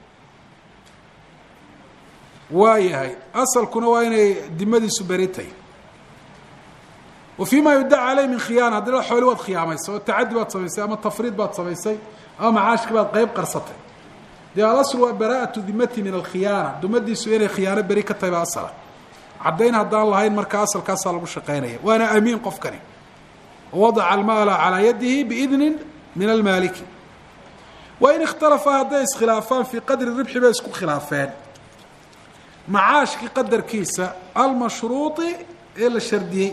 waa yahay asalkuna waa inay dimadiisu beritay wa fii ma yuddaca caleyh min khiyaana haddii la xooli waad khiyaamaysay oo tacaddi baad samaysay ama tafriid baad samaysay ama macaashki baad qeyb qarsatay dee alasl waa bara'atu dimati min alkhiyaana dumadiisu inay khiyaano beri ka tahay baa asala caddayn haddaan lahayn marka asalkaasaa lagu shaqaynaya waana amiin qofkani wadaca almaala calaa yadihi biidnin min almaaliki wa in ikhtalafa hadday iskhilaafaan fii qadri ribxi bay isku khilaafeen macaashkii qadarkiisa almashruuطi ee la shardiyey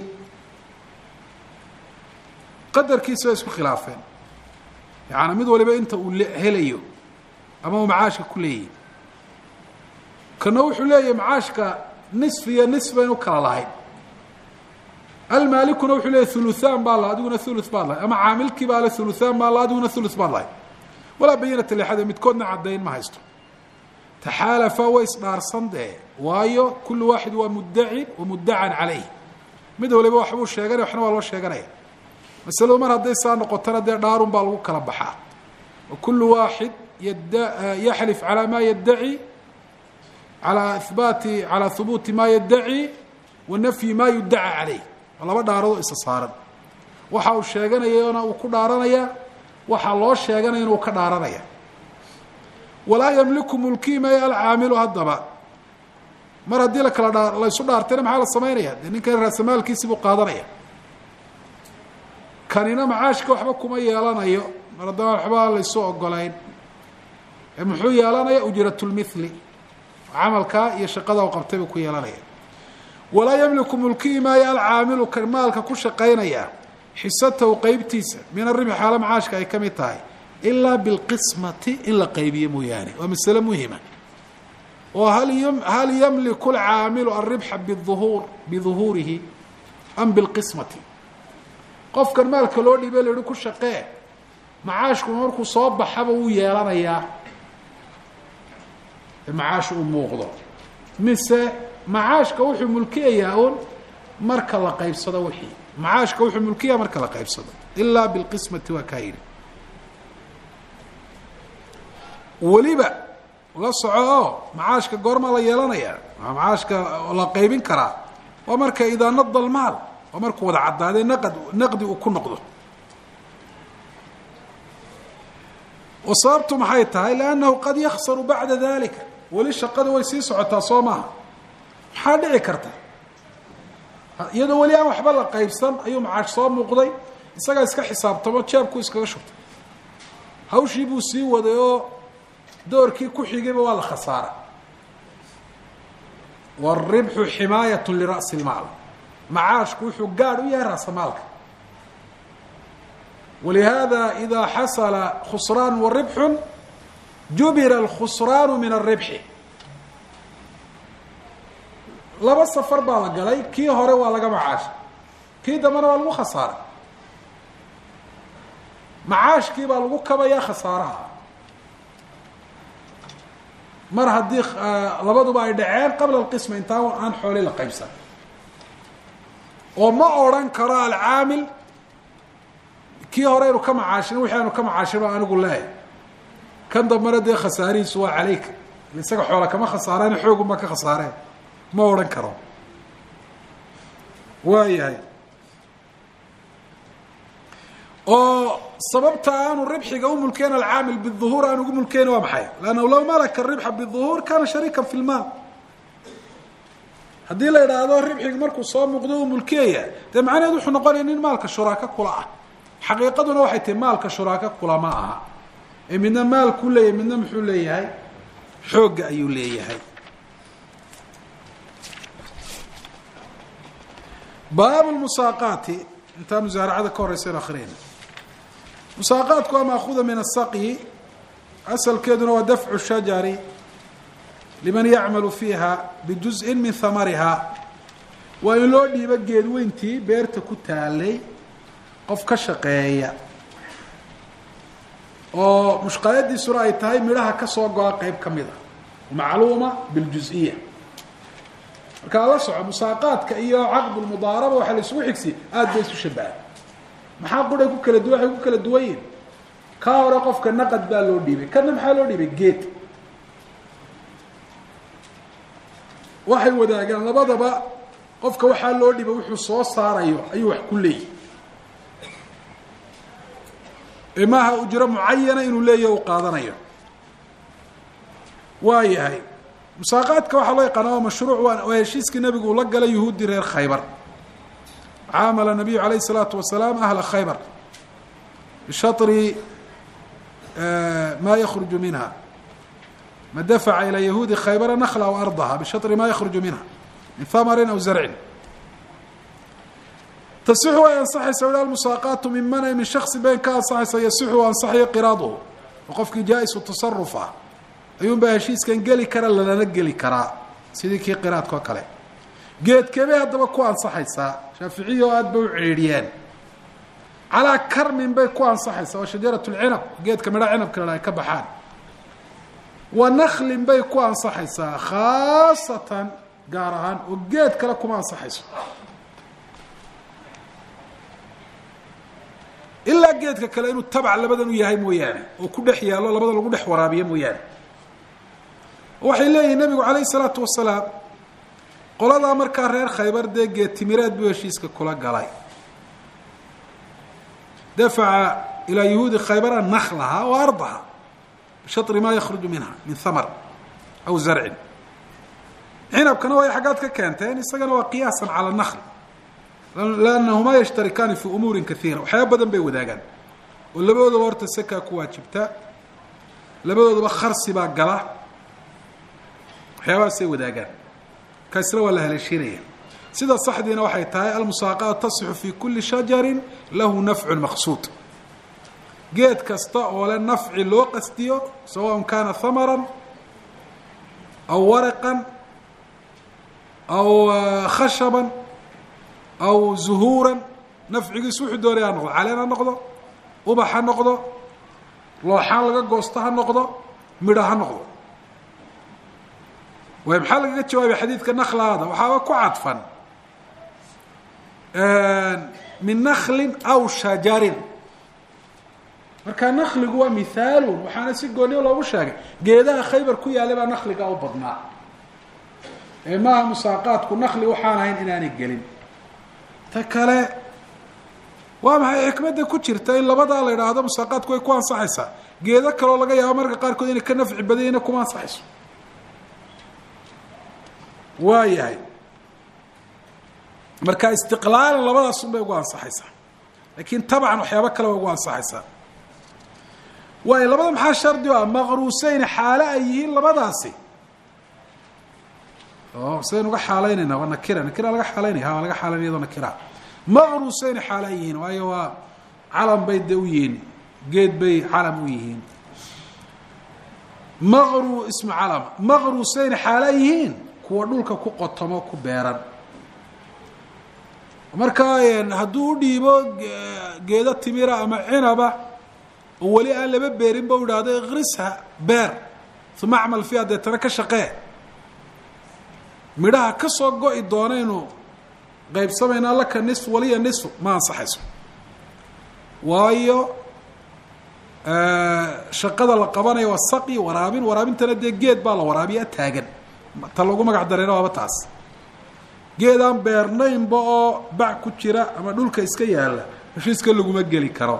qadarkiisa bay isku khilaafeen yaani mid waliba inta uu helayo ama uu macaashka ku leeyahy kana wuxuu leeyahay macaashka nisf iyo nisf baynu kala lahayn almaalikuna wuxuu leeyahy thuluthaan baa la adiguna thuluth baad lahay ama caamilkii baa le thuluthaan baa la adiguna thuluth baad lahay walaa bayinata lixada midkoodna caddayn ma haysto taxaalafa way isdhaarsan dee waayo kullu waaxid waa muddacin wa muddacan calayh mid waliba waxbuu sheeganaya waxna waa loo sheeganaya masaladu mar hadday saa noqotona dee dhaarun baa lagu kala baxaa wa kullu waaxid yad yaxlif calaa maa yaddaci calaa ihbaati calaa hubuuti maa yaddaci wa nafyi maa yuddaca caleyh waa laba dhaaradoo isa saaran waxa uu sheeganayana uu ku dhaaranaya waxaa loo sheeganaya inuu ka dhaaranaya walaa yamliku mulkii maya alcaamilu haddaba mar haddii la kala dhaa laysu dhaartayna maxaa la samaynaya dee ninkan raasamaalkiisi buu qaadanaya kanina macaashka waxba kuma yeelanayo mar haddaba waxba laysu ogolayn ee muxuu yeelanaya ujratulmithli camalkaa iyo shaqada u qabtay buu ku yeelanaya walaa yamliku mulkii maayo alcaamilu kan maalka ku shaqaynaya xisatahu qeybtiisa min aribxi xaalo macaashka ay ka mid tahay ilaa bilqismati in la qaybiyo mooyaane waa masale muhima oo hal hal yamliku alcaamilu alribxa biuhuur biduhuurihi am bilqismati qofkan maalka loo dhiibay la yihi ku shaqee macaashkuna markuu soo baxaba wuu yeelanayaa macaash uu muuqdo mise macaashka wuxuu mulkiyayaa un marka la qaybsado wixii macaashka wuxuu mulkiyaa marka la qaybsado ilaa bilqismati waa kaa yidhi weliba la soco oo macaashka goormaa la yeelanayaa macaashka la qaybin karaa waa marka idaa nada almaal waa markuu wada caddaadee naqad naqdi uu ku noqdo oo sababtu maxay tahay liannahu qad yaksaru bacda dalika weli shaqada way sii socotaa soo maaha maxaa dhici karta iyadoo weli aan waxba la qaybsan ayuu macaash soo muuqday isagaa iska xisaabtamo jeebku iskaga shubtay hawshii buu sii waday oo doorkii ku xigayba waa la khasaara wاribxu ximaayat lira'si اlmaal macaashku wuxuu gaadh u yahay raasamaalka walihaada idaa xasala khusraan waribxu jubira alkhusraanu min alribxi laba safar baa la galay kii hore waa laga macaashay kii dambena waa lagu khasaaray macaashkii baa lagu kabayaa khasaaraha mar haddii labaduba ay dhaceen qabla alqisma intaan aan xooli la qaybsan oo ma odrhan karo alcaamil kii hore aynu ka macaashin wixii aynu ka macaashino anigu leehay kan dambena dee khasaarihiisu waa calayka isaga xoola kama khasaareen xoogunbaa ka khasaareen ma odhan karo waayahay oo sababta aanu ribxiga u mulkeyn alcaamil biduhuur aan ugu mulkeyn waa maxay lannahu law malaka ribxa biduhuur kana shariikan fi lmaal haddii la idhaahdo ribxiga markuu soo muuqdo uu mulkiyaya dee macnaheed wuxuu noqonaya nin maalka shuraako kula ah xaqiiqaduna waxay tahi maalka shuraako kula ma aha ee midna maalkuu leeyahay midna muxuu leeyahay xoogga ayuu leeyahay baab musaaqaati intaa musaaracada ka horeysan akriyayna musaaqaadku waa maakuda min asaqyi asalkeeduna waa dafcu shajari liman yacmalu fiiha bijuzءin min hamariha waa in loo dhiibo geedweyntii beerta ku taalay qof ka shaqeeya oo mushqaayadiisuna ay tahay midhaha ka soo go-a qeyb ka mid a macluuma biljus-iya markaa la soco musaaqaadka iyo caqdulmudaaraba waxaa la isugu xigsi aada bay isu shabaha maxaa quray ku kala duwan waxay ku kala duwan yihin kaa hore qofka naqad baa loo dhiibay kana maxaa loo dhiibay geed waxay wadaagaan labadaba qofka waxaa loo dhibay wuxuu soo saarayo ayuu wax ku leeyahy ee maaha ujro mucayana inuu leeyahy u qaadanayo waa yahay musaaqaadka waxaa loo yaqaana waa mashruuc waa heshiiskii nabigu uu la galay yuhuuddii reer khaybar caamala nabiyu alayh الsalaatu wasalaam ahla khaybar bishaطri ma yakruju minha ma dafaca ilى yahuudi khaybara nakla aw ardaha bishaطri ma yakruju minha min hamarin aw zarcin tasixu way ansaxaysa whi almusaaqaatu min mana min shaksi been ka ansaxaysa yasixu ansaxayo qiraaduhu oo qofkii jaa-isu tasaruf ah ayuun baa heshiiskan geli kara lalana geli karaa sidii kii qiraadka oo kale geedkebay haddaba ku ansaxaysaa shaaficiyi oo aada bay u ciidhiyeen calaa karmin bay ku ansaxaysaa oo shajarat lcinab geedka midha cinabka la ay ka baxaan wa naklin bay ku ansaxaysaa khaasatan gaar ahaan oo geed kale kuma ansaxayso ilaa geedka kale inuu tabac labadan u yahay mooyaane oo ku dhex yaallo labada lagu dhex waraabiyo mooyaane waxay leeyihin nabigu calayh isalaatu wasalaam qoladaa markaa reer khaybar dee geed timireed buu heshiiska kula galay dafaca ilaa yahuudi khaybara naklaha wa ardaha bishari ma yakruju minha min hamar aw zarcin cinabkana way xaggaad ka keenteen isagana waa qiyaasan cala nakl lannahumaa yashtarikaani fi umuurin kaiira waxyaaba badan bay wadaagaan oo labadoodaba horta sakaa ku waajibta labadoodaba kharsi baa gala waxyaabahaasay wadaagaan kaasna waa la haleeshiinaya sida saxdiina waxay tahay almusaaqaat tasixu fi kuli shajarin lahu nafcun maqsuud geed kasta oo le nafci loo qasdiyo sawaءn kana hamaran aw waraqan aw khashaban aw zuhuuran nafcigiisu wuxuu doonaya ha noqdo caleen ha noqdo ubax ha noqdo looxaan laga goosto ha noqdo midho ha noqdo waay maxaa lagaga jawaabay xadiidka naklaada waxaaba ku cadfan min naklin aw shajarin marka nakligu waa mithaalun waxaana si gooniyo loogu sheegay geedaha khaybar ku yaallay baa nakliga u badnaa ee maaha musaaqaadku nakli waxaan ahayn inaanay gelin ta kale waa maxay xikmadda ku jirta in labadaa la idhaahdo musaaqaadku way ku ansaxaysaa geedo kaloo laga yaabo marka qaarkood inay ka nafci badanyina kuma ansaxayso waa yahay marka istiqlaalan labadaasun bay ugu ansaxaysaa laakiin tabcan waxyaabo kale way ugu ansaxaysaa waayo labada maxaa shardi o ah maqruuseyn xaalo ay yihiin labadaasi o sidaynu uga xaalaynayna waa nakira nakira laga xaalaynaya ha waa laga xaalaynaya iyadoo nakira maqruuseyn xaalo ay yihiin waayo waa calam bay de u yihiin geed bay calam u yihiin maqru ismu calam maqruuseyn xaalo ay yihiin kuwa dhulka ku qotomo ku beeran marka hadduu u dhiibo geedo timira ama cinaba oo weli aan laba beerin ba u idhahdo ikrisha beer uma acmal fiiha deetana ka shaqee midhaha ka soo go-i doonaynu qaybsamaynaa laka nisf waliya nisf ma ansaxayso waayo shaqada la qabanayo waa saqi waraabin waraabintana dee geed baa la waraabiyaa taagan ta lagu magac darayna waaba taas geedaan beernaynba oo bac ku jira ama dhulka iska yaalla heshiiska laguma geli karo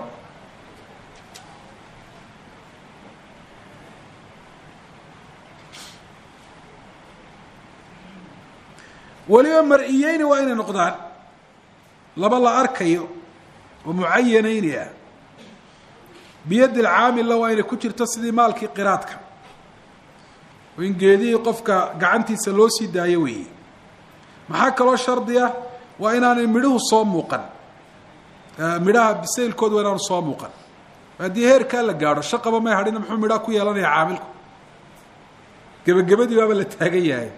weliba mar-iyeyni waa inay noqdaan laba la arkayo oo mucayanayni ah biyaddi lcaamilla waa inay ku jirto sidii maalkii qiraadka oo in geedihii qofka gacantiisa loo sii daayo weeye maxaa kaloo shardi ah waa inaanay midhuhu soo muuqan midhaha bisaylkooda waa inaanu soo muuqan haddii heerkaa la gaadho shaqaba may hadhina muxuu midhaha ku yeelanaya caamilku gebagabadii baaba la taagan yahay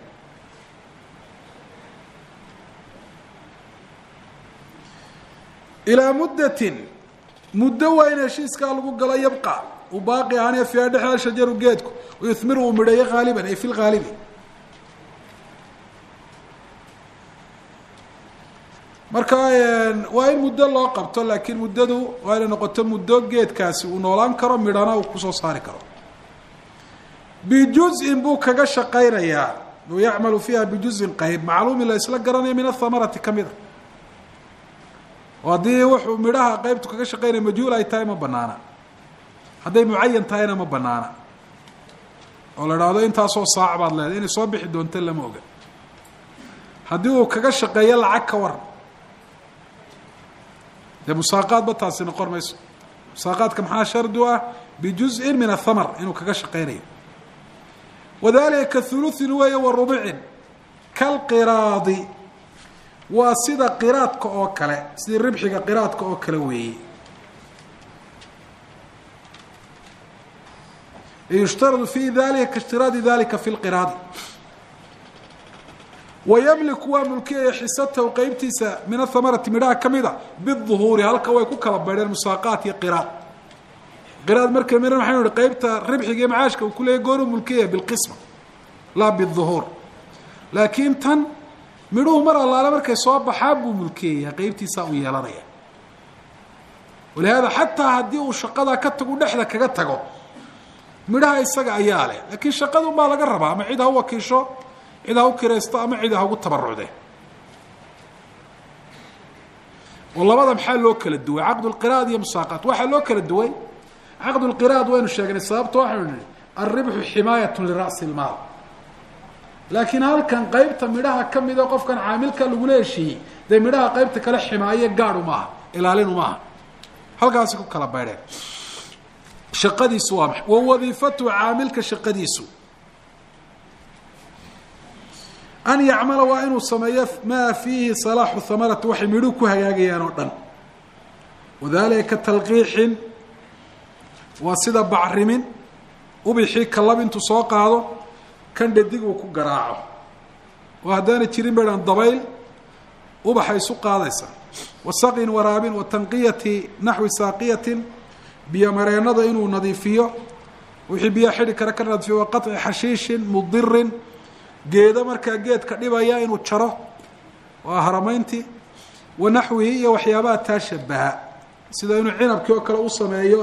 ilaa muddatin muddo waa in heshiiskaa lagu galo yabqa uu baaqi ahaanaya fiiha dhexda shajaru geedku yuhmiru uu midheeyo haaliban ay fi lhaalibi marka waa in muddo loo qabto laakiin muddadu waa inay noqoto muddo geedkaasi uu noolaan karo midhana uu kusoo saari karo bijuzin buu kaga shaqaynayaa u yacmalu fiiha bijuzin qayb macluumin la isla garanaya min athamarati ka mida oo haddii wuxuu midhaha qeybtu kaga shaqaynaya majhuul ay tahay ma banaana hadday mucayan tahayna ma banaana oo la idhaahdo intaasoo saac baad leedahay inay soo bixi doonto lama oga haddii uu kaga shaqeeyo lacag ka waran dee musaaqaadba taasi noqon mayso musaaqaadka maxaa shardi u ah bijuzin min athamar inuu kaga shaqaynayo wadalika kahuluثin weeye wa rubicin kalqiraadi waa sida qiraadka oo kale sidii ribxiga qiraadka oo kale weeye yushtaradu fi dalika kaاshtirاadi dalika fi اlqiraadi wayamliku waa mulkiyaya xisatahu qeybtiisa min athamarati midhaha ka mida biالظuhuuri halka way ku kala baydheen musaaqaat iyo qiraad qiraad marka midhan waxaynu ihi qeybta ribxiga iyo macaashka uu kuleeyahy goonu mulkiyaya bilqisma laa biالظuhuur laakiin tan midhuhu mar allaale markay soo baxaan buu mulkiyaya qeybtiisaa uu yeelanaya walihaada xataa haddii uu shaqadaa ka tagu dhexda kaga tago midhaha isaga ayaa leh laakiin shaqadun baa laga rabaa ama cid ha u wakiisho cid ha u kiraysto ama cid ha ugu tabarucde oo labada maxaa loo kala duway caqd lqiraad iyo musaaqaat waxaa loo kala duway caqd lqiraad waynu sheegnay sababta waxaynu nihi alribxu ximaayat lira'si lmaal laakiin halkan qeybta midhaha ka mida qofkan caamilka lagula heshiiyey dee midhaha qeybta kale ximaaye gaadhu maaha ilaalinu maaha halkaasi ku kala baydheen shaqadiisu waa maxay wa wadiifatuhu caamilka shaqadiisu an yacmala waa inuu sameeyo maa fiihi salaaxu hamarati waxay midhuhu ku hagaagayaan oo dhan wadalika talqiixin waa sida bacrimin ubixii kalab intuu soo qaado kan dhadig uu ku garaaco oo haddaana jirin baydhan dabayl ubaxa isu qaadaysa wa saqin waraabin wa tanqiyati naxwi saaqiyatin biyo mareennada inuu nadiifiyo wixii biyaa xidhi kara ka nadiifiyo wa qaطci xashiishin mudirin geedo markaa geedka dhibaya inuu jaro waa haramayntii wa naxwihi iyo waxyaabaha taa shabaha sida inuu cinabkii oo kale u sameeyo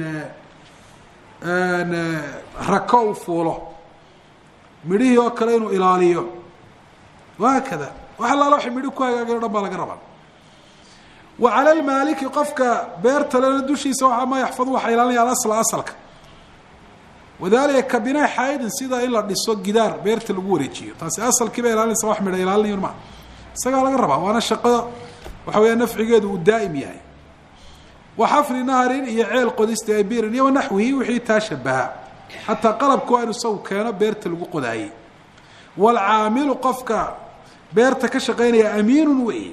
rako uu fuulo midhihii oo kale inuu ilaaliyo wahaakada wax allaala waxay midhi ku hagaageen o dhan baa laga rabaa wa cala lmaaliki qofka beerta lena dushiisa waxa ma yaxfadu waxaa ilaalinaya alasla asalka wadalika ka binaa xaydin sida in la dhiso gidaar beerta lagu wareejiyo taasi asalkiiba ilaalinaysa wax midha ilaalinayo maa isagaa laga rabaa waana shaqada waxa weeya nafcigeedu uu daa'im yahay wa xafri naharin iyo ceel qodista ay birin iyo wanaxwihi wixii taa shabaha xataa qalabka waa inu isagu keeno beerta lagu qodaayey waalcaamilu qofka beerta ka shaqaynaya amiinun wey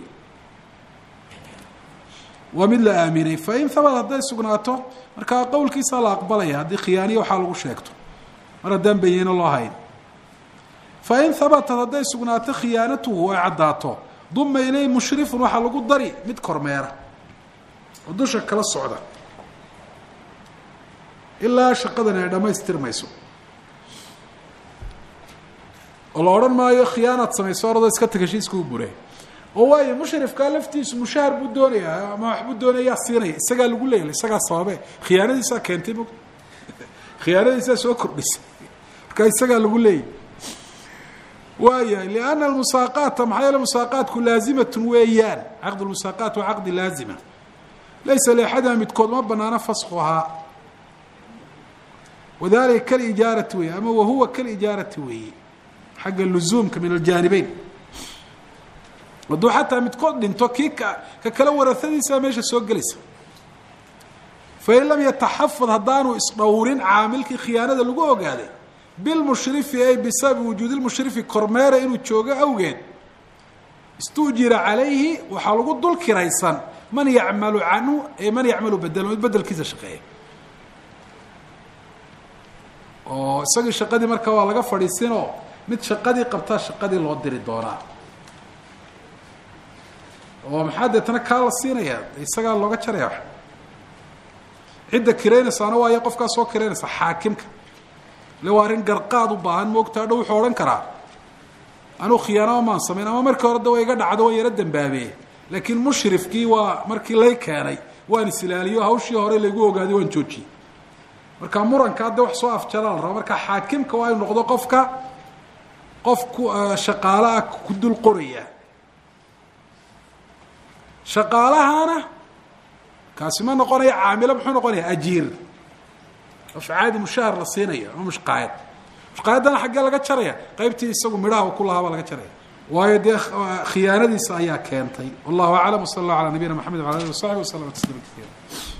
waa mid la aaminay fain habad hadday sugnaato markaa qowlkiisaa la aqbalaya haddii khiyaaniya waxaa lagu sheegto mar haddaan bayino loo hayn fain habatat hadday sugnaato khiyaanatuhu ay caddaato duma ileyh mushrifun waxaa lagu dari mid kormeera oo dusha kala socda ilaa shaqadani ay dhammaystirmayso oo la odhan maayo khiyaanaad samayso orado iska tag heshiiskuu bure oo waayo mushrifkaa laftiisu mushahar buu doonayaa ama waxbuu doonayaa siinaya isagaa lagu leeyay isagaa sababe khiyaanadiisaa keentay mo khiyaanadiisaa soo kordhisay markaa isagaa lagu leeyay waayahay lianna almusaaqaata maxaa yeele musaaqaatku laazimatun weeyaan caqd lmusaaqaat waa caqdi laazima laysa liaxadina midkood ma banaano faskhuhaa wadalika kalijaarati weeye ama wahuwa kalijaarati weeye xagga luzuumka min aljaanibeyn hadduu xataa midkood dhinto kii ka ka kale warahadiisa meesha soo gelaysa fain lam yataxafad haddaanu isdhowrin caamilkii khiyaanada lagu ogaaday bilmushrifi ay bisababi wujuudi lmushrifi kormeera inuu joogo awgeed istuujira calayhi waxaa lagu dul kiraysan man yacmalu canhu e man yacmalu bedelo mid bedelkiisa shaqeeya oo isagii shaqadii markaa waa laga fadhiisinoo mid shaqadii qabtaa shaqadii loo diri doonaa oo maxaa deetana kaa la siinayaa isagaa looga jaraya cidda kiraynaysaana waayo qofkaa soo kiraynaysa xaakimka ile waa arrin garqaad u baahan moogtaa dhow wuxuu odhan karaa anuu khiyaanama maan samayn ama markii hore da wa iga dhacdo waan yaro dambaabeeye laakiin mushrifkii waa markii lay keenay waan isilaaliyo hawshii hore laygu ogaaday waan joojiyey marka muranka hadda wax soo afjara la raba marka xaakimka waa inu noqdo qofka qof ku shaqaalaha ku dul qoraya shaqaalahana kaasi ma noqonaya caamilo muxuu noqonaya ajiir qof caadi mushahar la siinayo ama mushqaayad mushqaayaddana xaggee laga jaraya qaybtii isagu midhaha u ku lahaa baa laga jaraya waayo dee khiyaanadiisa ayaa keentay wallahu aclam wsala allah ala nabiyina maxamed wala alih wasaxbi waslama tasliima kaiira